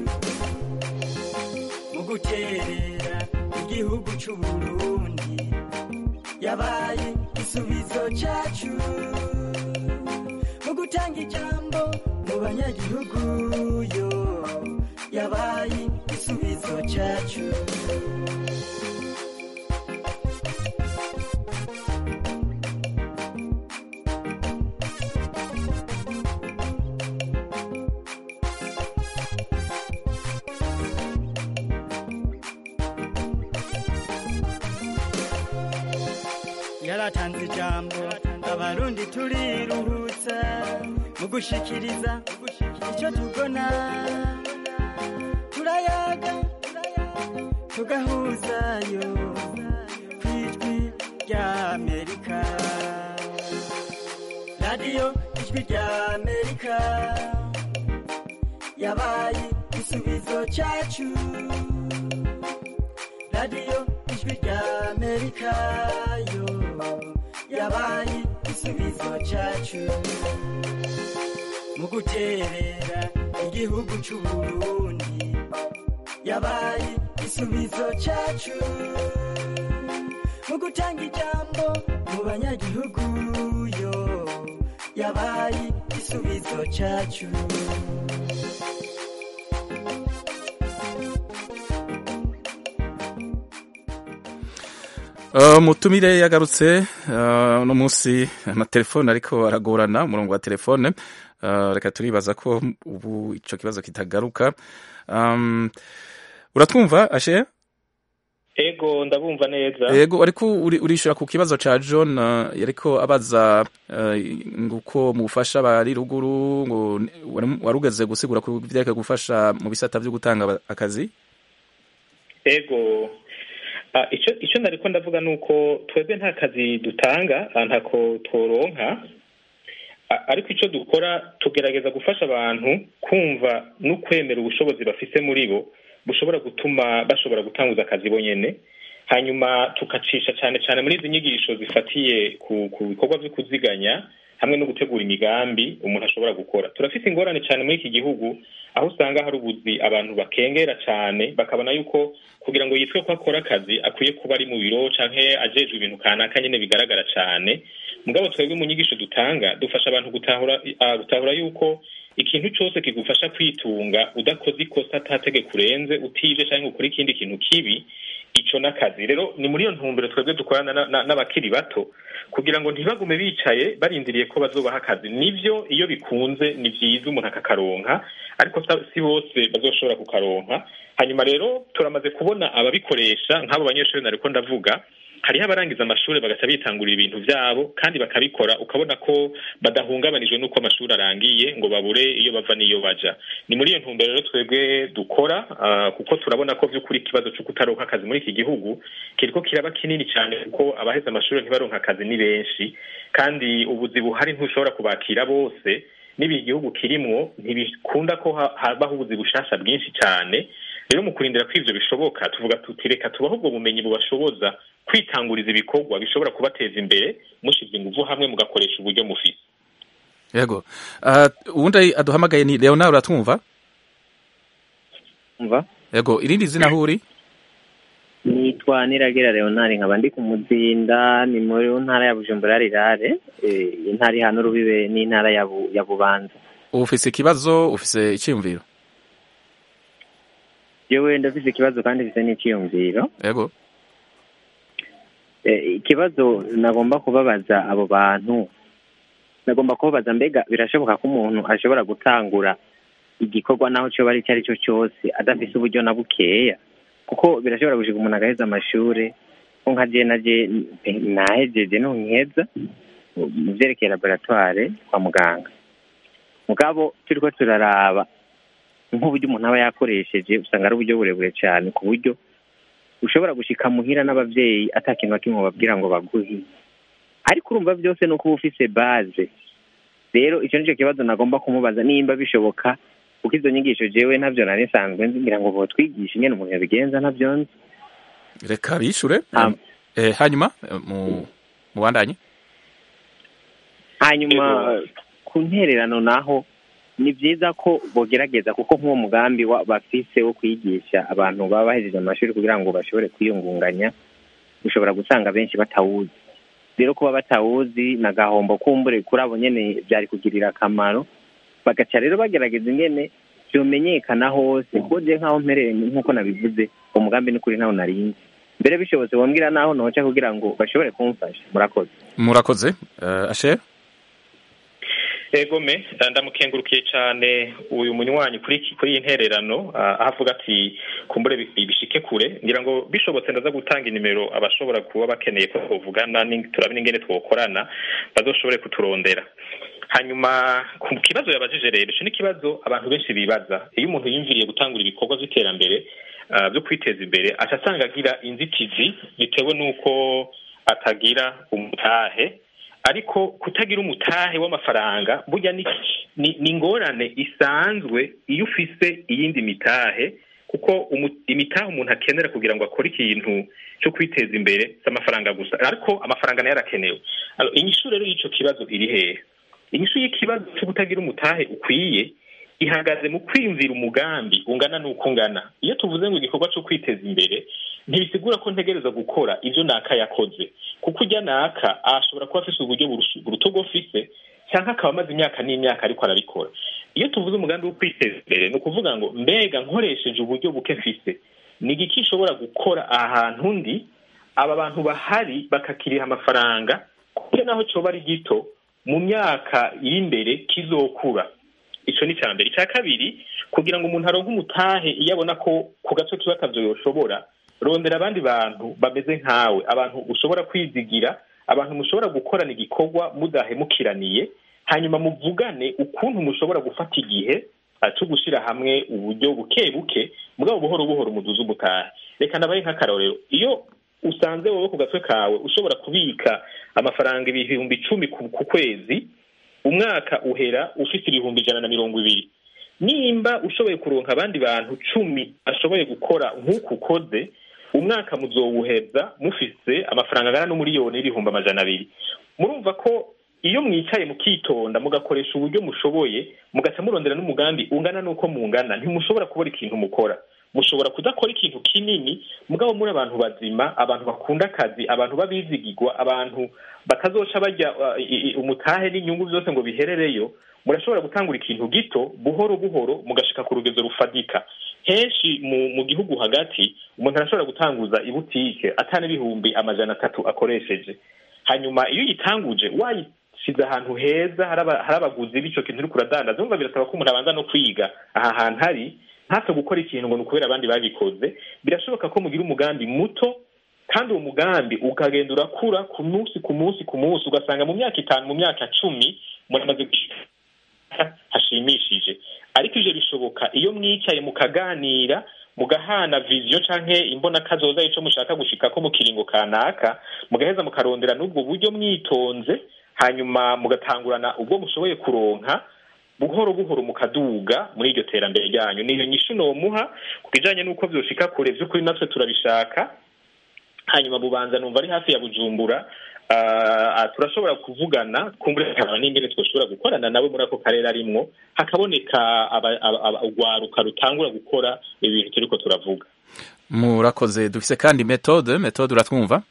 mu guterera igihugu cy'u Burundi yabaye igisubizo cyacu mu gutanga ijambo mu banyagihugu yo yabaye igisubizo cyacu yaratanze ijambo abarundi turiruhutsa mu gushikiriza icyo tubona turayaga tugahuzayo ku ijwi ry'amerika radiyo ijwi ry'amerika yabaye igisubizo cyacu radiyo ijwi ry'amerika yo yabaye igisubizo cyacu mu guterera igihugu cy'u Burundi yabaye igisubizo cyacu mu gutanga ijambo mu banyagihugu yo yabaye cyacu mutumire yagarutse uno munsi amatelefone ariko aragorana umurongo wa telefone reka turibaza ko ubu icyo kibazo kitagaruka uratwumva ashe ego ndabumva neza ego ariko urishyura ku kibazo cya john ariko abaza nguko mu bufasha bari ruguru ngo wari ugeze gusigura ku byerekeye gufasha mu bisata byo gutanga akazi ego icyo nariko ndavuga ni uko twebwe nta kazi dutanga ntako tworonka ariko icyo dukora tugerageza gufasha abantu kumva no kwemera ubushobozi bafise muri bo bushobora gutuma bashobora gutanguza akazi bonyene hanyuma tukacisha cyane cyane muri izi nyigisho zifatiye ku bikorwa byo kuziganya hamwe no gutegura imigambi umuntu ashobora gukora turafite ingorane cyane muri iki gihugu aho usanga hari ubuzi abantu bakengera cyane bakabona yuko kugira ngo yitwe ko akora akazi akwiye kuba ari mu biro canke ajejwe ibintu kanaka nyine bigaragara cyane mugabo twebwe mu nyigisho dutanga dufasha abantu gutahura gutahura yuko ikintu cyose kigufasha kwitunga udakoze ikosa atategeka urenze utije cyangwa ukora ikindi kintu kibi ico n'akazi rero ni muri iyo ntumbero twebwe dukorana n'abakiri bato kugira ngo ntibagume bicaye barindiriye ko bazobaha akazi nivyo iyo bikunze ni vyiza umuntu akakaronka ariko si bose bazoshobora kukaronka hanyuma rero turamaze kubona ababikoresha nk'abo banyeshuri nariko ndavuga hariho abarangiza amashuri bagaca bitangurira ibintu byabo kandi bakabikora ukabona ko badahungabanijwe n'uko amashuri arangiye ngo babure iyo bava n'iyo baja ni muri iyo ntumbero rero twebwe dukora kuko turabona ko by'ukuri ikibazo cyo kutaronka akazi muri iki gihugu kiriko kiraba kinini cyane kuko abaheze amashuri ntibaronka akazi ni benshi kandi ubuzi buhari ntushobora kubakira bose n'ibi igihugu kirimwo ntibikunda ko habaho ubuzi bushasha bwinshi cyane rero mu kurindira ko ivyo bishoboka tuvuga tuti reka tubaho ubwo bumenyi bubashoboza kwitanguriza ibikorwa bishobora kubateza imbere mushize inguvu hamwe mugakoresha uburyo mufise yego uwundi aduhamagaye ni leonard uratwumva umva yego irindi zina aho uri nitwa niragira leonard nkaba ndi ku muzinda ni muri ntara ya bujumbura rirare intara ihana urubibe n'intara ya bubanza ufise ikibazo ufise icyiyumviro yewe ndafise ikibazo kandi mfise n'icyiyumviro yego ikibazo nagomba kubabaza abo bantu nagomba kubabaza mbega birashoboka ko umuntu ashobora gutangura igikorwa naho cyoba ari icyo ari cyo cyose adafise uburyo na bukeya kuko birashobora gushika umuntu agaheza amashuri ko nka je naje nahejeje nonkeza mu vyerekeye laboratoire kwa muganga mugabo turiko turaraba nk'uburyo umuntu aba yakoresheje usanga ari uburyo burebure cyane ku buryo ushobora gushika muhira n'abavyeyi ata kintu na kimwe bababwira ngo baguhe ariko urumva byose ni uko uba ufise baze rero icyo nicyo kibazo nagomba kumubaza nimba bishoboka kuko izo nyigisho jewe ntabyo nari nsanzwe ngira ngo botwigishe ingene umuntu yabigenza ntabyo nzi reka bishure hanyuma mu bandanye hanyuma ku ntererano naho ni byiza ko bogerageza kuko nk'uwo mugambi bafise wo kwigisha abantu baba bahejeje amashuri kugira ngo bashobore kwiyungunganya ushobora gusanga benshi batawuzi rero kuba batawuzi ni agahombo kumbure kuri abo nyene byari kugirira akamaro bagaca rero bagerageza ingene vyomenyekana hose kuko je nk'aho mpereye nk'uko nabivuze umugambi ni kuri ntawo narinzi mbere bishobotse bombwira naho noca kugira ngo bashobore kumfasha murakoze murakoze uh, asher egome ndamukengurukiye cyane uyu munywanyi kuri kuri iyi ntererano aho avuga ati kumbure bishike kure ngira ngo bishobotse ndaza gutanga inimero abashobora kuba bakeneye ko twavugana turabona ingene twokorana bazoshobore kuturondera hanyuma ku kibazo yabajije rero icyo ni ikibazo abantu benshi bibaza iyo umuntu yumviriye gutangura ibikorwa by'iterambere byo kwiteza imbere aca asanga agira inzitizi bitewe n'uko atagira umutahe ariko kutagira umutahe w'amafaranga burya ni ingorane isanzwe iyo ufise iyindi mitahe kuko imitahe umuntu akenera kugira ngo akore ikintu cyo kwiteza imbere si amafaranga gusa ariko amafaranga nayo arakenewe inyishu rero y'icyo kibazo iri hehe inyishu y'ikibazo cyo kutagira umutahe ukwiye ihagaze mu kwiyumvira umugambi ungana n'uko ungana iyo tuvuze ngo igikorwa cyo kwiteza imbere ntibisigura ko ntegereza gukora ibyo naka yakoze kuko ujya naka ashobora kuba afise uburyo buruta ubwo ufise cyangwa akaba amaze imyaka n'imyaka ariko arabikora iyo tuvuze umugambi wo kwiteza imbere ni ukuvuga ngo mbega nkoresheje uburyo buke mfise ni igiki nshobora gukora aha hantu ndi aba bantu bahari bakakiriha amafaranga kuko naho cyoba ari gito mu myaka iri imbere kizokura icyo ni icya mbere icya kabiri kugira ngo umuntu aronke umutahe iyo abona ko ku gace kiba akabyo yoshobora rondera abandi bantu bameze nkawe abantu ushobora kwizigira abantu mushobora gukorana igikorwa mudahemukiraniye hanyuma muvugane ukuntu mushobora gufata igihe cyo gushyira hamwe uburyo buke buke mugabo buhoro buhoro umuduze umutahe reka nabaye nk'akarorero iyo usanze wowe ku gatwe kawe ushobora kubika amafaranga ibihumbi icumi ku kwezi umwaka uhera ufite ibihumbi ijana na mirongo ibiri nimba ushoboye kuronka abandi bantu cumi bashoboye gukora nk'uku ukoze umwaka muzowuheza mufise amafaranga angana n'umuriyoni n'ibihumbi amajana abiri murumva ko iyo mwicaye mukitonda mugakoresha uburyo mushoboye mugaca murondera n'umugambi ungana n'uko mungana ntimushobora kubona ikintu mukora mushobora kudakora ikintu kinini mugabo muri abantu bazima abantu bakunda akazi abantu babizigirwa abantu batazoca bajya umutahe n'inyungu byose ngo biherereyo murashobora gutangura ikintu gito buhoro buhoro mugashika ku rugezo rufadika henshi mu gihugu hagati umuntu arashobora gutanguza ibutike atana ibihumbi amajana atatu akoresheje hanyuma iyo uyitanguje wayisize ahantu heza hari abaguzi b'icyo kintu uri kuradandaza wumva birasaba ko umuntu abanza no kwiga aha hantu hari ntapfe gukora ikintu ngo ni ukubera abandi babikoze birashoboka ko mugira umugambi muto kandi uwo mugambi ukagenda urakura ku munsi ku munsi ku munsi ugasanga mu myaka itanu mu myaka cumi muramaze hashimishije ariko ivyo bishoboka iyo mwicaye mukaganira mugahana viziyo canke imbona kazoza ico mushaka gushikako mu kiringo kanaka mugaheza mukarondera n'ubwo buryo mwitonze hanyuma mugatangurana ubwo mushoboye kuronka buhoro buhoro mukaduga muri iryo terambere ryanyu niyo nyishu nomuha ku bijanye n'uko vyoshika kure vy'ukuri natwe turabishaka hanyuma bubanza numva ari hafi ya bujumbura turashobora kuvugana kumburekana n'ingene twashobora gukorana nawe muri ako karere arimwo hakaboneka urwaruka rutangura gukora ibintu turiko turavuga murakoze dufise kandi metode metode uratwumva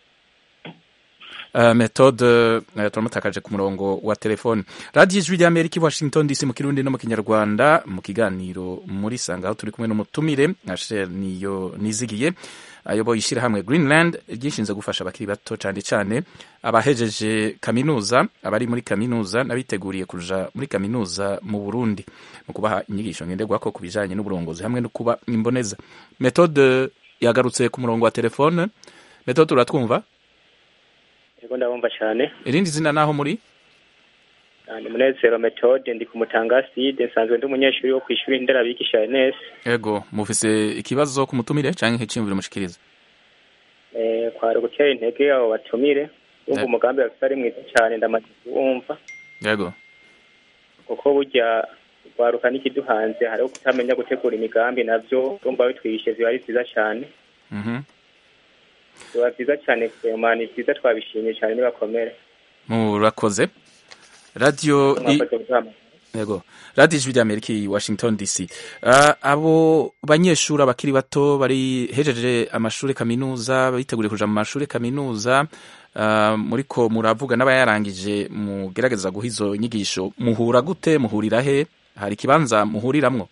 Uh, metode uh, turamutakaje ku murongo wa telefone radiyo ijwi rya amerika i washington dc mu kirundi no mu kinyarwanda mu kiganiro muri sanga aho turi kumwe n'umutumire ashel niyo nizigiye ayoboye ishyirahamwe greenland ryishinze gufasha abakiri bato cyane cyane abahejeje kaminuza abari muri kaminuza n'abiteguriye kuja muri kaminuza mu burundi mu kubaha inyigisho ngenderwako ku bijanye n'uburongozi hamwe no kuba imboneza metode yagarutse ku murongo wa telefone metode uratwumva Ego ndabumva cyane. Irindi zina naho muri? Ni Munezero Methode ndi ku Mutanga Side nsanzwe ndi umunyeshuri wo kwishuri nderabigisha NS. Ego mufise ikibazo ku mutumire canke ikicimviro mushikiriza? Eh kwari gutera intege abo batumire. Umva umugambi wa ari mwiza cyane ndamaze kuwumva. Yego. Kuko burya kwaruka n'ikiduhanze hariho kutamenya gutegura imigambi navyo urumva bitwigishe ziba ari vyiza cyane. Mhm. Mm biba byiza cyane kurema ni byiza twabishimye cyane nibakomere murakoze radiyo yego radiyo ijwi ry'amerika i washington dc uh, abo banyeshuri abakiri bato bari hejeje amashuri kaminuza biteguriye kuja mu mashuri kaminuza uh, muriko muravuga n'abayarangije mugerageza guha izo nyigisho muhura gute muhurira he hari ikibanza muhuriramwo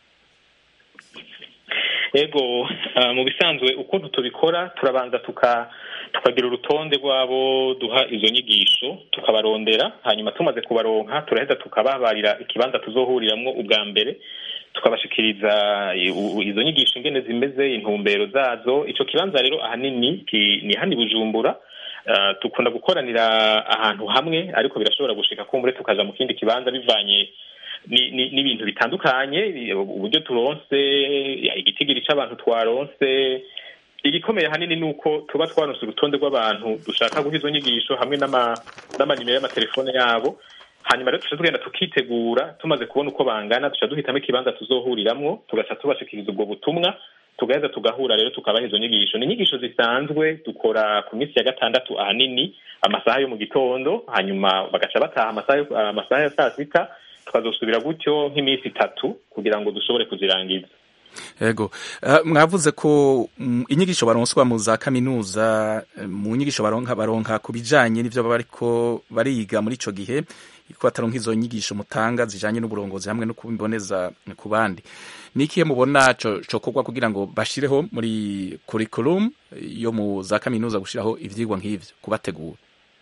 ego mu bisanzwe ukuntu tubikora turabanza tukagira urutonde rw'abo duha izo nyigisho tukabarondera hanyuma tumaze kubaronka turaheza tukababarira ikibanza tuzohuriramwo ubwa mbere tukabashikiriza izo nyigisho ingene zimeze intumbero zazo ico kibanza rero ahanini ni hani bujumbura dukunda gukoranira ahantu hamwe ariko birashobora gushika kumbure tukaja mu kindi kibanza bivanye n'ibintu bitandukanye uburyo turonse igitigiri c'abantu twaronse igikomeye hanini ni uko tuba twaronse urutonde rw'abantu dushaka guha izo nyigisho hamwe n'amanimero y'amatelefone yabo hanyuma rero tuca tugenda tukitegura tumaze kubona uko bangana duca duhitamo ikibanza tuzohuriramwo tugaca tubashikiriza ubwo butumwa tugaheza tugahura rero tukabaha izo nyigisho ni inyigisho zisanzwe dukora ku minsi ya gatandatu ahanini amasaha yo mu gitondo hanyuma bagaca bataha amasaha ya saa sita tukazosubira gutyo nk'iminsi itatu kugira ngo dushobore kuzirangiza yego uh, mwavuze ko mm, inyigisho baronswa mu za kaminuza mu nyigisho baronka baronka ku bijanye n'ivyo baba bariko bariga muri ico gihe ko ataronka izo nyigisho mutanga zijanye n'uburongozi hamwe no kubimboneza ku bandi ni ikihe mubona co- cokorwa kugira ngo bashireho muri curriculum yo mu za kaminuza gushiraho ivyigwa nk'ivyo kubategura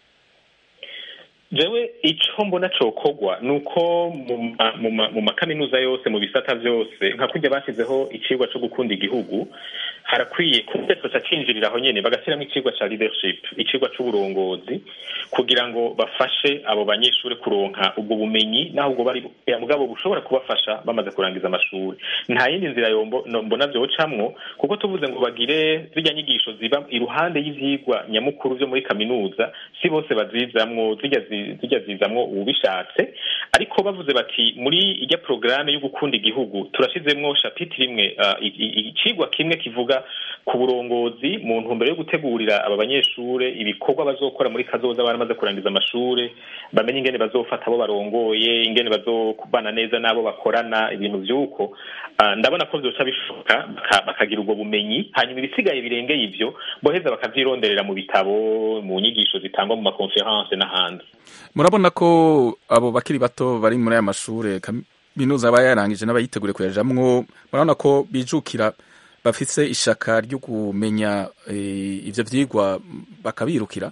jewe ico mbona cokogwa ni uko mu ma- mu ma- mu makaminuza yose mu bisata vyose nka kurya bashyizeho icigwa co gukunda igihugu harakwiye kuko ca cinjirira aho nyene bagashyiramo icigwa ca leadership icigwa c'uburongozi kugira ngo bafashe abo banyeshuri kuronka ubwo bumenyi naho ubwo bari ya mugabo bushobora kubafasha bamaze kurangiza amashuri nta yindi nzira yombo no- mbona vyocamwo kuko tuvuze ngo bagire zirya nyigisho ziba iruhande y'ivyigwa nyamukuru vyo muri kaminuza si bose bazizamwo zirya zi- zirya zizamwo ubishatse ariko bavuze bati muri irya porogaramu yo gukunda igihugu turashizemwo shapitire imwe ah, i- i- icigwa kimwe kivuga ku burongozi mu ntumbero yo gutegurira aba banyeshure ibikorwa bazokora muri kazoza baramaze kurangiza amashure bamenye ingene bazofata abo barongoye ingene bazokubana neza n'abo bakorana ibintu vy'uko Ah, ndabona ko vyoca bishoboka baka- bakagira ubwo bumenyi hanyuma ibisigaye birengeye ivyo boheza bakavyironderera mu bitabo mu nyigisho zitangwa mu makonferanse n'ahandi murabona ko abo bakiri bato bari muri aya mashure kaminuza aba yarangije n'abayiteguriye kuyajamwo murabona ko bijukira bafise ishaka ryo kumenya eh, ivyo vyigwa bakabirukira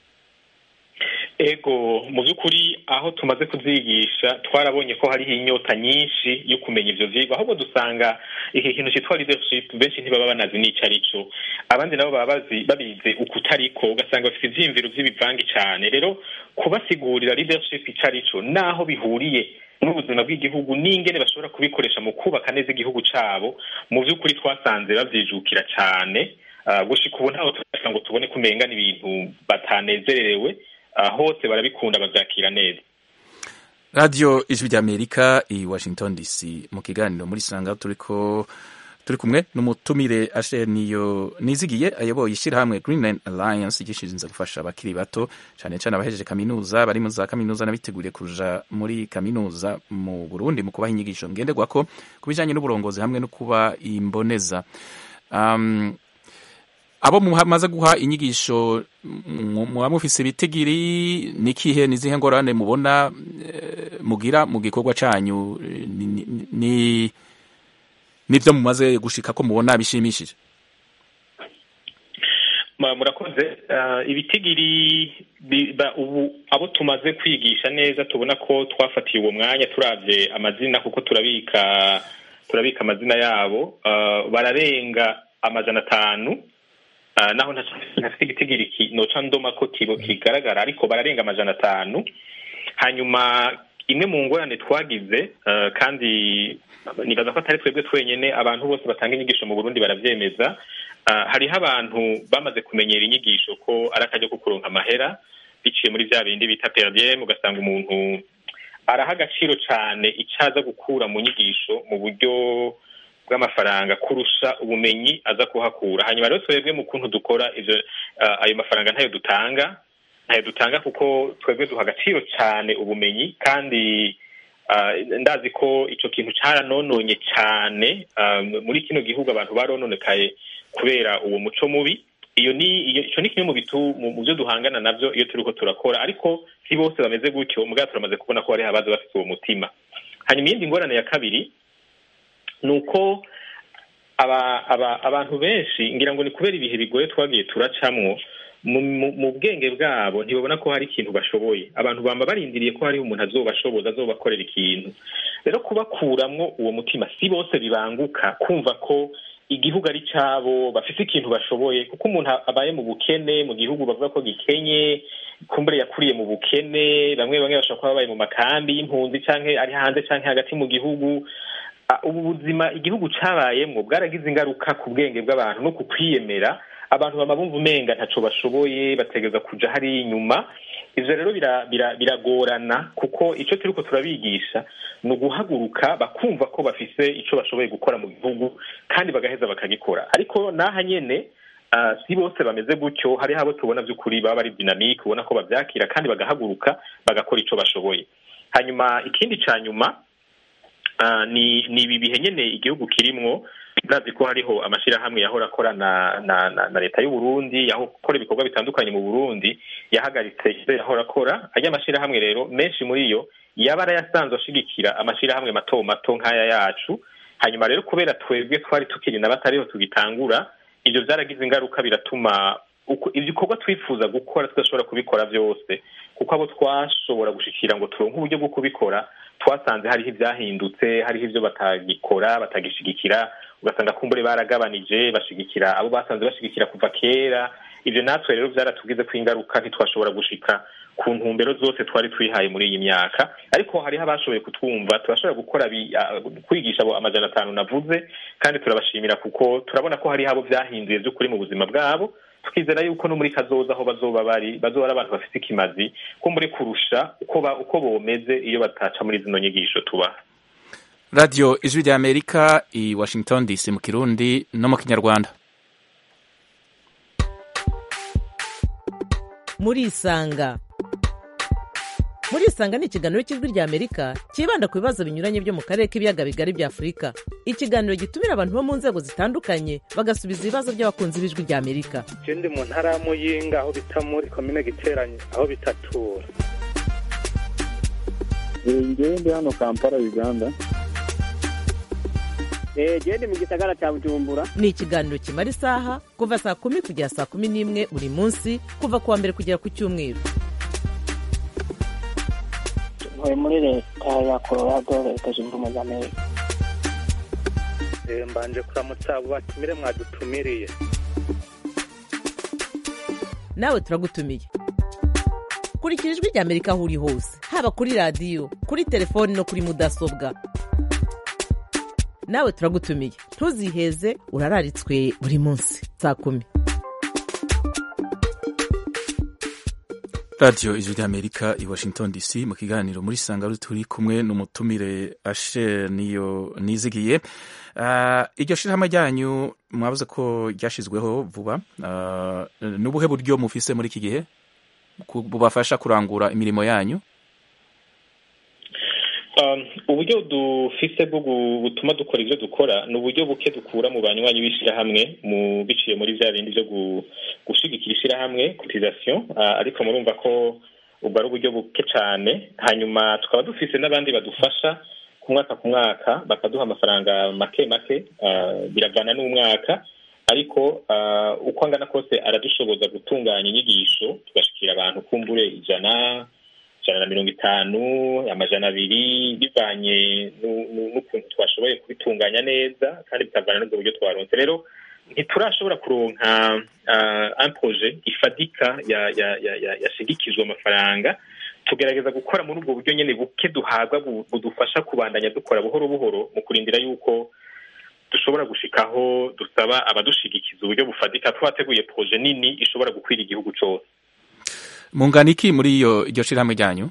ego mu by'ukuri aho tumaze kuvyigisha twarabonye ko hariho inyota nyinshi yo kumenya ivyo vyigwa ahubwo dusanga iki kintu citwa leadership benshi ntibaba banazi n'ico arico abandi nabo baba bazi babize ukutariko ugasanga bafite ivyiyumviro vy'ibivangi cane rero kubasigurira leadership ico arico naho bihuriye n'ubuzima bw'igihugu n'ingene bashobora kubikoresha mu kubaka neza igihugu cabo mu vy'ukuri twasanze bavyijukira cane Uh, gushika ubu ntaho turashika ngo tubone kumenga n'ibintu batanezererewe uh, hose barabikunda bavyakira neza radio ijwi ry'amerika i washington dc mu kiganiro muri sanga turiko turi kumwe n'umutumire asher niyo nizigiye ayoboye ishyirahamwe greenland alliance gishinzwe gufasha abakiri bato cyane cyane abahejeje kaminuza bari mu za kaminuza n'abiteguriye kuja muri kaminuza mu burundi mu kubaha inyigisho ngenderwako ku bijanye n'uburongozi hamwe no kuba imboneza um, abo mumaze guha inyigisho mu- muba mufise ibitigiri nikihe nizihe ngorane mubona eh, mugira mu gikorwa canyu eh, ni- ni- ni nivyo mumaze gushika ko mubona bishimishije Ma- murakoze uh, ibitigiri bi- ba- ubu abo tumaze kwigisha neza tubona ko twafatiye uwo mwanya turavye amazina kuko turabika turabika amazina yabo uh, bararenga amajana atanu uh, naho ntac- ntafite igitigiri ki- noca ndoma ko kibo kigaragara ariko bararenga amajana atanu hanyuma imwe mu ngorane twagize uh, kandi nibaza ko atari twebwe twenyene abantu bose batanga inyigisho mu burundi baravyemeza uh, hariho abantu bamaze kumenyera inyigisho ko ari akaryo ko kuronka amahera biciye muri vya bindi bita perdiem ugasanga umuntu araha agaciro cane icaza gukura mu nyigisho mu buryo bw'amafaranga kurusha ubumenyi aza kuhakura hanyuma rero twebwe mu kuntu dukora ivyo uh, ayo mafaranga ntayo dutanga ntayo dutanga kuko twebwe duha agaciro cane ubumenyi kandi uh, ndazi ko ico kintu caranononye cane uh, muri kino gihugu abantu barononekaye kubera uwo muco mubi iyo ni iyo ico ni kimwe mu bitu mu mu vyo duhangana navyo iyo turiko turakora ariko si bose bameze gutyo mugabo turamaze kubona ko hariho abaza bafite uwo mutima hanyuma iyindi ngorane ya kabiri ni uko aba aba abantu benshi ngira ngo ni kubera ibihe bigoye twagiye turacamwo mu, mu, mu bwenge bwabo ntibabona ko hari ikintu bashoboye abantu bamba barindiriye ko hariho umuntu azobashoboza azobakorera ikintu rero kubakuramwo uwo mutima si bose bibanguka kumva ko igihugu ari cabo bafise ikintu bashoboye kuko umuntu abaye mu bukene mu gihugu bavuga ko gikenye kumbure yakuriye mu bukene bamwe bamwe bashobora kuba babaye mu makambi y'impunzi canke ari hanze canke hagati mu gihugu Ah, ubu buzima igihugu cabayemwo bwaragize ingaruka ku bwenge bw'abantu no ku kwiyemera abantu bama bumva umenga ntaco bashoboye bategeza kuja hari inyuma ivyo rero bira- bira- biragorana kuko ico turiko turabigisha ni uguhaguruka bakumva ko bafise ico bashoboye gukora mu gihugu kandi bagaheza bakagikora ariko naha nyene ah, si bose bameze gutyo hariho abo tubona vy'ukuri baba bari dinamike ubona ko bavyakira kandi bagahaguruka bagakora ico bashoboye hanyuma ikindi ca nyuma Ah, ni ni ibi bihe nyene igihugu kirimwo murazi ko hariho amashyirahamwe yahora akorana na, na, na leta y'u Burundi yahora ibikorwa bitandukanye mu Burundi yahagaritse ivyo yahora akora ajya amashyirahamwe rero menshi muri yo yaba arayasanzwe ashigikira amashyirahamwe mato mato nk'aya yacu hanyuma rero kubera twebwe twari tukiri na batariho tugitangura ivyo vyaragize ingaruka biratuma uko ibikorwa twifuza gukora tudashobora kubikora byose kuko abo twashobora gushikira ngo turonke uburyo bwo kubikora twasanze hariho ibyahindutse hariho ibyo batagikora batagishigikira ugasanga kumbure baragabanije bashigikira abo basanze bashigikira kuva kera ibyo natwe rero byaratugize ko ingaruka ntitwashobora gushika ku ntumbero zose twari twihaye muri iyi myaka ariko hariho abashoboye kutwumva turashobora gukora kwigisha abo amajana atanu navuze kandi turabashimira kuko turabona ko hariho abo byahinduye by'ukuri mu buzima bwabo tukizera yuko no muri kazoza aho bazoba bari bazoba ari abantu bafite ikimazi ko muri kurusha uko ba, uko bomeze iyo bataca muri zino nyigisho tubaha radiyo ijwi rya amerika i washington dc mu kirundi no mu kinyarwanda murisanga murisanga ni ikiganiro cy'ijwi rya amerika cyibanda ku bibazo binyuranye byo mu karere k'ibiyaga bigari bya afurika ikiganiro gitumira abantu bo mu nzego zitandukanye bagasubiza ibibazo by'abakunzi b'ijwi rya amerika ndi mu ntara ya muyinga aho bita muri komine giteranye aho bitatura ngewe ndi hano kampala uganda gende mu gisagara cya bujumbura ni ikiganiro kimara isaha kuva saa kumi kugera saa kumi n'imwe buri munsi kuva ku wa mbere kugera ku cyumweru ntuye muri leta ya colorado leta zunze ubumwe za amerika mbanje kuramutsa abo batumire mwadutumiriye nawe turagutumiye kurikira ijwi rya amerika aho uri hose haba kuri radiyo kuri telefoni no kuri mudasobwa nawe turagutumiye ntuziheze urararitswe buri munsi saa kumi radiyo ijwi ry'amerika i washington dc mu kiganiro muri sanga turi kumwe n'umutumire ashe niyo nizigiye iryo shyirahamwe ryanyu mwabuze ko ryashyizweho vuba ni ubuhe buryo mufise muri iki gihe bubafasha kurangura imirimo yanyu uburyo dufise bwo butuma dukora ibyo dukora ni uburyo buke dukura mu banywanyi b'ishyirahamwe mu biciye muri bya bindi byo gushigikira ishyirahamwe cotisation ariko murumva ko ubwo ari uburyo buke cyane hanyuma tukaba dufise n'abandi badufasha ku mwaka ku mwaka bakaduha amafaranga make make biravana n'umwaka ariko uko angana kose aradushoboza gutunganya inyigisho tugashikira abantu kumbure ijana ijana na mirongo itanu amajana abiri bivanye n'ukuntu twashoboye kubitunganya neza kandi bikavana n'ubwo buryo twaronse rero ntiturashobora kuronka impoje ifadika yashigikijwe amafaranga tugerageza gukora muri ubwo buryo nyine buke duhabwa budufasha kubandanya dukora buhoro buhoro mu kurindira yuko dushobora gushikaho dusaba abadushigikiza uburyo bufadika twateguye proje nini ishobora gukwira igihugu cyose mungana iki muri iyo iryo shirahamwe ryanyu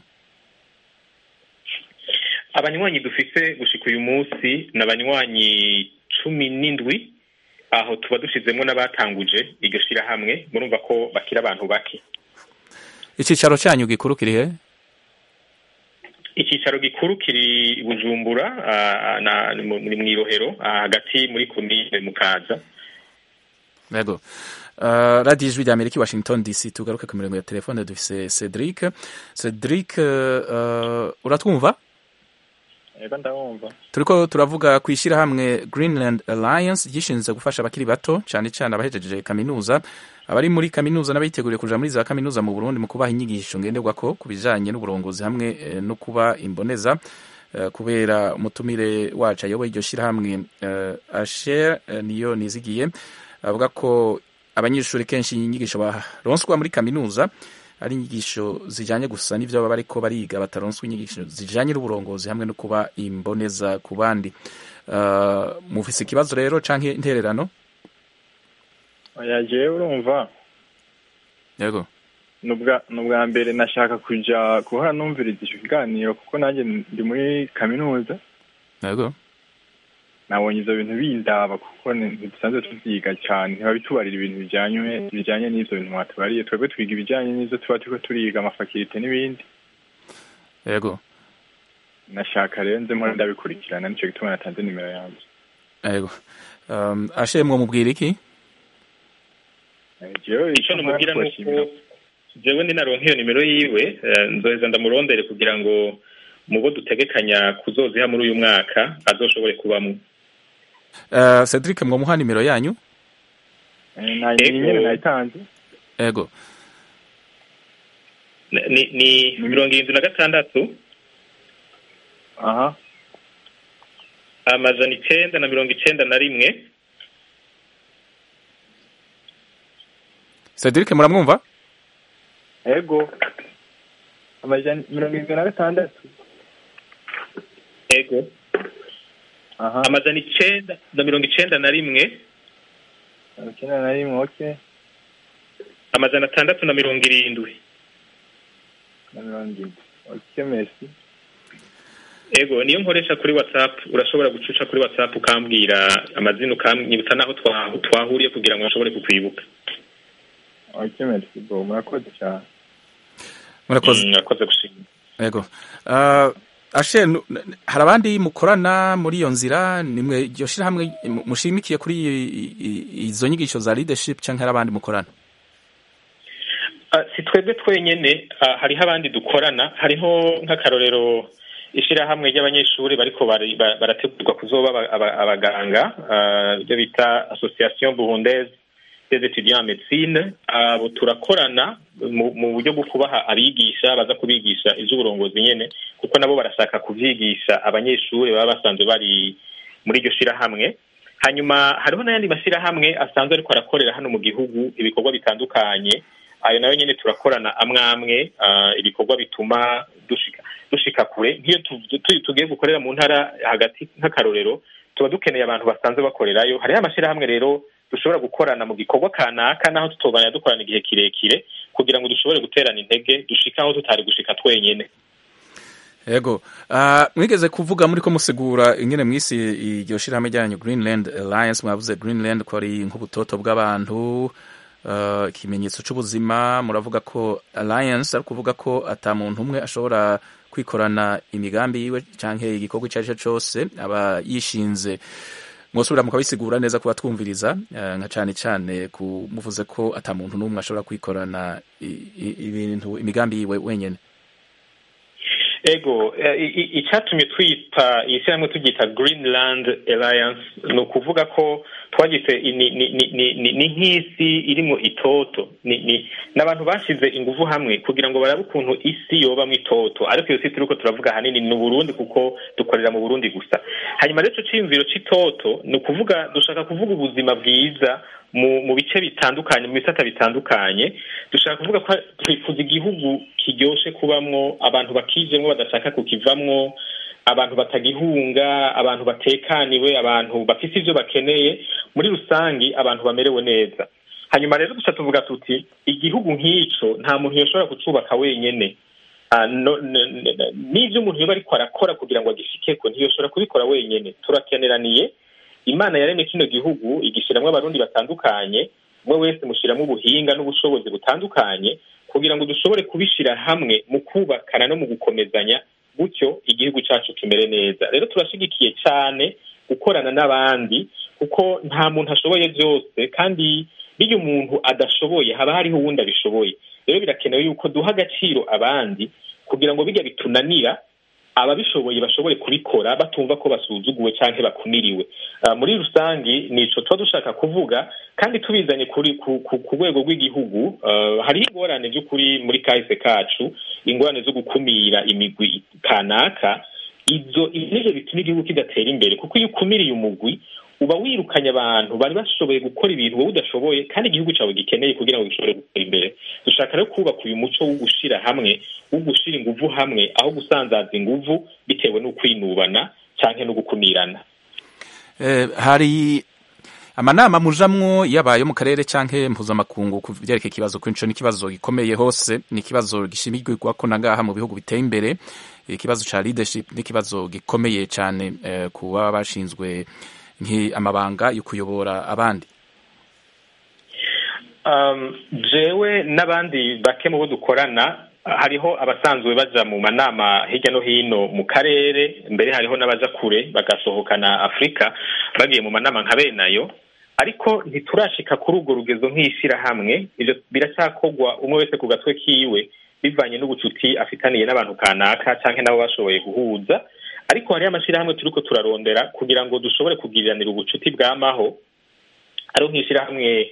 abanywanyi dufise gushika uyu munsi ni abanywanyi cumi n'indwi aho tuba dushizemo n'abatanguje iryo shirahamwe murumva ko bakira abantu bake icyicaro cyanyu gikuru kiri he icyicaro gikuru kiri bujumbura ni mu irohero hagati muri komine mukaza yego radiyo ijwi rya amerika washington dc tugaruke ku mirongo ya telefone dufise cedric cedric uratwumva yego ndabumva turiko turavuga ku ishyirahamwe greenland alliance ryishinzwe gufasha abakiri bato cyane cyane abahejeje kaminuza abari muri kaminuza n'abiteguriye kuja muri za kaminuza mu burundi mu kubaha inyigisho ngenderwako ku bijanye n'uburongozi hamwe no kuba imboneza kubera umutumire wacu ayoboye iryo shyirahamwe asher niyo nizigiye avuga ko abanyeshuri kenshi inyigisho baronswa muri kaminuza ari inyigisho zijyanye gusa n'ibyo baba bariko bariga bataronswa inyigisho zijyanye n'uburongozi hamwe no kuba imboneza ku bandi mufise ikibazo rero canke intererano yagiye urumva yego ni ubwa mbere nashaka kuja guhora numviriza icyo kiganiro kuko nanjye ndi muri kaminuza yego nabonye ibyo bintu bindaba kuko ntidusanzwe tubyiga cyane ntibabitubarira ibintu bijyanye bijyanye n'ibyo bintu mwatubariye twebwe twiga ibijyanye n'ibyo tuba turiko turiga amafakirite n'ibindi yego nashaka rero nzemo ndabikurikirana nicyo gituma natanze nimero yanjye yego um, ashe mwomubwira iki icyo namubwira ni uko jewe ninaronka iyo nimero yiwe eh, nzoheza ndamurondere kugira ngo mu bo dutegekanya kuzoziha muri uyu mwaka azoshobore kubamwo uh, cedric mwomuha nimero yanyu iyi nyene nayitanze ego Ni- ni ni mirongo irindwi na gatandatu aha amajana icenda na mirongo icenda na rimwe cedric muramwumva ego amajana mirongo irindwi na gatandatu ego amajana icenda na mirongo icenda na rimwe mirongo icyenda na rimwe okay amajana atandatu na mirongo irindwi na mirongo irindwi okay merci ego niyo nkoresha kuri whatsapp urashobora gucuca kuri whatsapp ukambwira amazina ukanyibutsa n'aho twa- twahuriye kugira ngo bashobore kukwibuka okay merci bo murakoze cyane murakoze murakoze gushima ego uh, ashe nu- n- hari abandi mukorana muri iyo nzira nimwe iryo shirahamwe mu- mushimikiye kuri i- i- i- izo nyigisho za leadership canke hari abandi mukorana Ah, si twebwe twenyene ah, hariho abandi dukorana hariho nk'akarorero ishirahamwe ry'abanyeshuri bariko bari- ba- barategurwa kuzoba aba- aba- abaganga ah, ibyo bita association burundaise des étudiants en médecine abo turakorana mu mu buryo bwo kubaha abigisha baza kubigisha ivy'uburongozi nyene kuko nabo barashaka kuvyigisha abanyeshuri baba basanzwe bari muri iryo shirahamwe hanyuma hariho n'ayandi mashyirahamwe asanzwe ariko arakorera hano mu gihugu ibikorwa bitandukanye ayo nayo nyine turakorana amwe amwe ah, ibikorwa bituma dushika dushika kure nk'iyo tu- tu- tugiye gukorera mu ntara hagati nk'akarorero tuba dukeneye abantu basanzwe bakorerayo hariho amashyirahamwe rero dushobora gukorana mu gikorwa kanaka naho tutobanya dukorana igihe kirekire kugira ngo dushobore guterana intege dushike aho tutari gushika twenyene ego uh, mwigeze kuvuga muri ko musigura ingene mwisi iryo shirahamwe ryanyu greenland alliance mwavuze greenland ko ari nk'ubutoto bw'abantu uh, ikimenyetso c'ubuzima muravuga ko alliance ari kuvuga ko ata muntu umwe ashobora kwikorana imigambi yiwe canke igikorwa ico ari cyo cose aba yishinze mwosubira mukabisigura neza kuba twumviriza uh, nka cane cane ku muvuze ko ata muntu n'umwe ashobora kwikorana i- i- ibintu imigambi yiwe wenyene ego eh, i- i- icyatumye twita iyi shyirahamwe turyita greenland alliance ni ukuvuga ko twagise i- ni ni- ni- ni- ni- ni nk'isi irimo itoto ni ni n'abantu bashyize ingufu hamwe kugira ngo barabe ukuntu isi yobamwo itoto ariko iyo si turiko turavuga ahanini ni uburundi kuko dukorera mu burundi gusa hanyuma rero ico ciyumviro c'itoto ni ukuvuga dushaka kuvuga ubuzima bwiza mu mu bice bitandukanye mu bisata bitandukanye dushaka kuvuga ko twifuza igihugu kiryoshe kubamwo abantu bakijemwo badashaka kukivamwo abantu batagihunga abantu batekaniwe abantu bafise ivyo bakeneye muri rusangi abantu bamerewe neza hanyuma rero duca tuvuga tuti igihugu nk'ico nta muntu yoshobora kucubaka wenyene Ah, no- n- n- n'ivyo umuntu yoba ariko arakora kugira ngo agishikeko ntiyoshobora kubikora wenyene turakeneraniye imana yaremye kino gihugu igishiramwo abarundi batandukanye umwe wese mushiramwo ubuhinga n'ubushobozi butandukanye kugira ngo dushobore kubishira hamwe mu kubakana no mu gukomezanya gutyo igihugu cacu kimere neza rero turashigikiye cane gukorana n'abandi kuko nta muntu ashoboye byose kandi biyo umuntu adashoboye haba hariho uwundi abishoboye rero birakenewe yuko duha agaciro abandi kugira ngo bijya bitunanira ababishoboye bashobore kubikora batumva ko basuzuguwe canke bakumiriwe Ah, muri rusangi nico tuba dushaka kuvuga kandi tubizanye kuri ku, ku, ku rwego rw'igihugu uh, hariho ingorane by'ukuri muri kahise kacu ingorane zo gukumira imigwi kanaka izo ivyo bituma igihugu kidatera imbere kuko iyo ukumiriye umugwi uba wirukanye abantu bari bashoboye gukora ibintu wowe udashoboye kandi igihugu cyawe gikeneye kugira ngo gishobore gutera imbere dushaka rero kubaka uyu muco wo gushira hamwe wo gushira inguvu hamwe aho gusanzaza inguvu bitewe n'ukwinubana canke no gukumirana Eh, hari amanama mujamwo yabaye mu karere canke mpuzamakungu ku vyerekeye ikibazo ko ico n'ikibazo gikomeye hose ni ikibazo gishimirwako na ngaha mu bihugu biteye imbere ikibazo ca leadership n'ikibazo gikomeye cane eh, ku baba bashinzwe nk'amabanga yo kuyobora abandi um, jewe n'abandi bake mu bo dukorana hariho abasanzwe baja mu manama hirya no hino mu karere mbere hariho n'abaja kure bagasohokana afurika bagiye mu manama nka benayo ariko ntiturashika kuri urwo rugezo nk'ishyirahamwe ivyo biracyakorwa umwe wese ku gatwe kiwe bivanye n'ubucuti afitaniye n'abantu kanaka canke nabo bashoboye guhuza ariko hariho amashyirahamwe turiko turarondera kugira ngo dushobore kugiriranira ubucuti bwamaho ariho nk'ishyirahamwe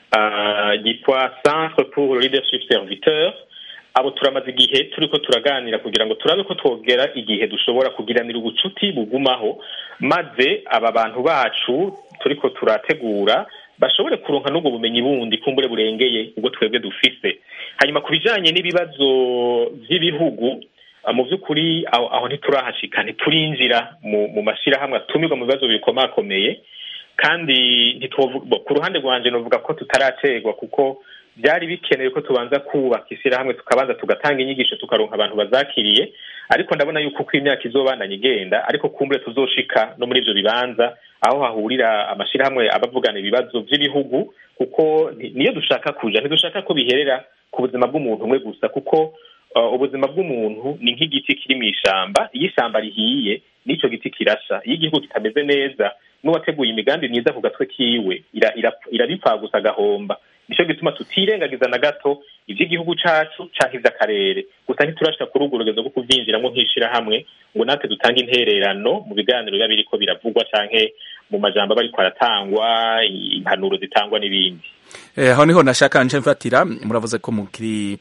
uh, ryitwa centre pour le leadership serviteur abo turamaze igihe turiko turaganira kugira ngo turabe ko twogera igihe dushobora kugiranira ubucuti bugumaho maze aba bantu bacu turiko turategura bashobore kuronka n'ubwo bumenyi bundi kumbure burengeye ubwo twebwe dufise hanyuma ku bijanye n'ibibazo vy'ibihugu mu by'ukuri aho, aho ntiturahashika ntiturinjira mu, mu mashirahamwe atumirwa mu bibazo bikomakomeye kandi ntitwovuga ku ruhande rwanje novuga ko tutaracerwa kuko byari bikenewe ko tubanza kubaka ishyirahamwe tukabanza tugatanga inyigisho tukaronka abantu bazakiriye ariko ndabona yuko uko imyaka izobandanya igenda ariko kumbure tuzoshika no muri ivyo bibanza aho hahurira amashirahamwe abavugana ibibazo vy'ibihugu kuko niyo dushaka kuja ntidushaka ko biherera ku buzima bw'umuntu umwe gusa kuko uh, ubuzima bw'umuntu ni nk'igiti kiri mu ishamba iyo ishamba rihiye n'ico giti kirasha iyo igihugu kitameze neza n'uwateguye imigambi myiza ku gatwe kiwe irabipfa gusa agahomba nico gituma tutirengagiza na gato ivy'igihugu cacu canke ivy'akarere gusa ntiturashika kuri urwo rugezo rwo kuvyinjiramwo nk'ishirahamwe ngo natwe dutange intererano mu biganiro biba biriko biravugwa canke mu majambo aba ariko aratangwa impanuro zitangwa n'ibindi aho niho nashaka nje mfatira muravuze ko mukiri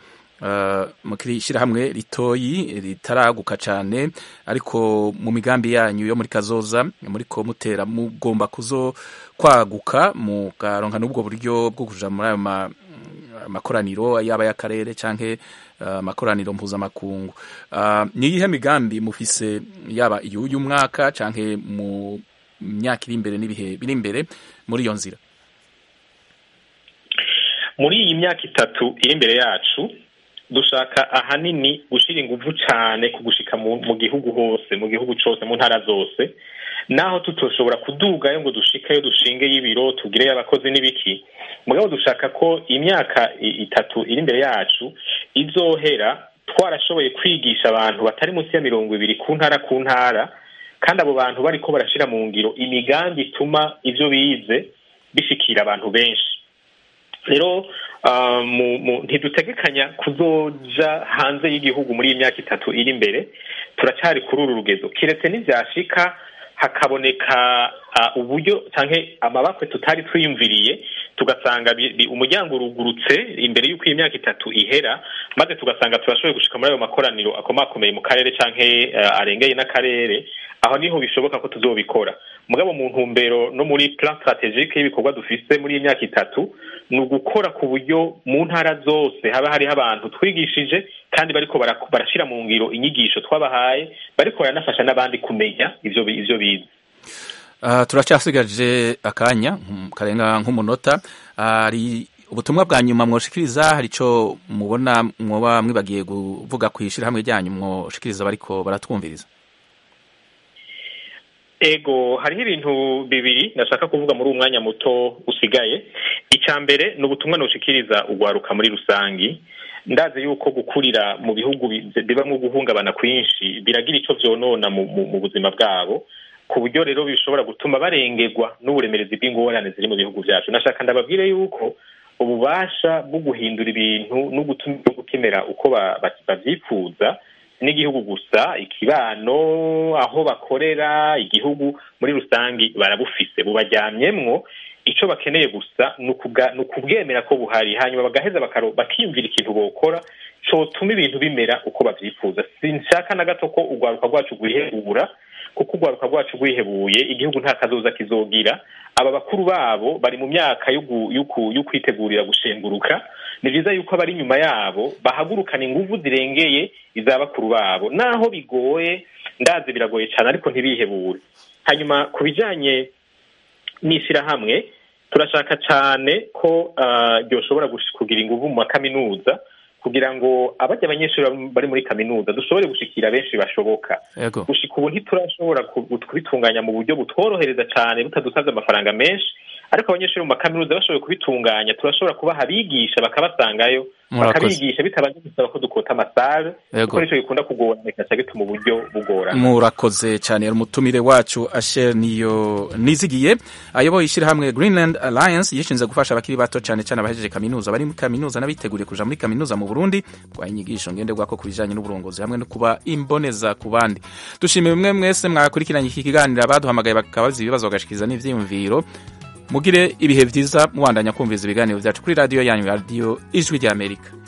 mukiri ishyirahamwe ritoyi ritaraguka cyane ariko mu migambi yanyu yo muri kazoza muri ko mutera mugomba kuzo kwaguka mukaronka n'ubwo buryo bwo kuja muri ayo makoraniro yaba y'akarere canke amakoraniro mpuzamakungu ni iyihe migambi mufise yaba iy'uyu mwaka canke mu myaka iri imbere n'ibihe biri imbere muri iyo nzira muri iyi myaka itatu iri imbere yacu dushaka ahanini gushyira ingufu cyane ku gushika mu gihugu hose mu gihugu cyose mu ntara zose naho tutoshobora kudugayo ngo dushikeyo dushingeyo ibiro tugireyo abakozi n'ibiki mugabo dushaka ko imyaka itatu iri imbere yacu izohera twarashoboye kwigisha abantu batari munsi ya mirongo ibiri ku ntara ku ntara kandi abo bantu bariko barashyira mu ngiro imigambi ituma ibyo bize bishikira abantu benshi rero ntidutegekanya kuzoja hanze y'igihugu muri iyi myaka itatu iri imbere turacyari kuri uru rugezo kiretse n'ibyashika hakaboneka uburyo cyangwa amabakwe tutari twiyumviriye tugasanga umuryango urugurutse imbere y'uko iyi myaka itatu ihera maze tugasanga turashoboye gushika muri ayo makoraniro akomakomeye mu karere cyangwa arengeye n'akarere aho niho bishoboka ko tuzobikora mugabo mu ntumbero no muri plan strategique y'ibikorwa dufise muri iyi myaka itatu ni ugukora ku buryo mu ntara zose haba hariho abantu twigishije kandi bariko barashira mu ngiro inyigisho twabahaye bariko baranafasha n'abandi kumenya ivyo ivyo bize uh, turacyasigaje akanya karenga nk'umunota hari uh, ubutumwa bwa nyuma mwoshikiriza hari ico mubona mwoba mwibagiye kuvuga kw'ishirahamwe ryanyu mwoshikiriza bariko baratwumviriza ego hariho ibintu bibiri nashaka kuvuga muri uwo mwanya muto usigaye icya mbere ni ubutumwa nushikiriza ugwaruka muri rusangi ndazi yuko gukurira mu bihugu bibamo guhungabana kwinshi biragira icyo byonona mu buzima bwabo ku buryo rero bishobora gutuma barengerwa n'uburemerezi bw'ingorane ziri mu bihugu byacu nashaka ndababwire yuko ububasha bwo guhindura ibintu no gutuma igihugu kimera uko babyifuza n'igihugu gusa ikibano aho bakorera igihugu muri rusange barabufise bubajyamyemwo icyo bakeneye gusa ni ukubwemera ko buhari hanyuma bagaheza bakiyumvira ikintu bokora cyotuma ibintu bimera uko babyifuza sinshaka na gato ko urwaruka rwacu rwihebura kuko urwaruka rwacu rwihebuye igihugu nta kazoza kizogira aba bakuru babo bari mu myaka yo kwitegurira gushenguruka ni byiza yuko abari inyuma yabo bahagurukana ingufu zirengeye iza bakuru babo naho bigoye ndazi biragoye cyane ariko ntibihebure hanyuma ku bijyanye n'ishyirahamwe turashaka cyane ko ryoshobora kugira ingufu mu makaminuza kugira ngo abajya abanyeshuri bari muri kaminuza dushobore gushikira benshi bashoboka gushika ubu ntiturashobora kubitunganya mu buryo butworohereza cyane butadusabye amafaranga menshi ariko abanyeshuri mu makaminuza bashoboye kubitunganya turashobora kubaha abigisha bakabasangayo Murakoze. bakabigisha bitabanje gusaba ko dukota amasare Yego. kuko nico gikunda kugorana bikaca bituma uburyo bugorana murakoze cyane umutumire wacu asher niyo nizigiye ayoboye ishyirahamwe greenland alliance yishinze gufasha abakiri bato cyane cyane abahejeje kaminuza bari muri kaminuza n'abiteguriye kuja muri kaminuza mu burundi kwa inyigisho ngenderwako ku bijanye n'uburongozi hamwe no kuba imboneza ku bandi dushimiye mwe mwese mwakurikiranye iki kiganiro abaduhamagaye bakabaza ibibazo bagashikiriza n'ivyiyumviro mugire ibihe vyiza mubandanya kumviriza ibiganiro vyacu kuri radiyo yanyu radiyo ijwi ry'amerika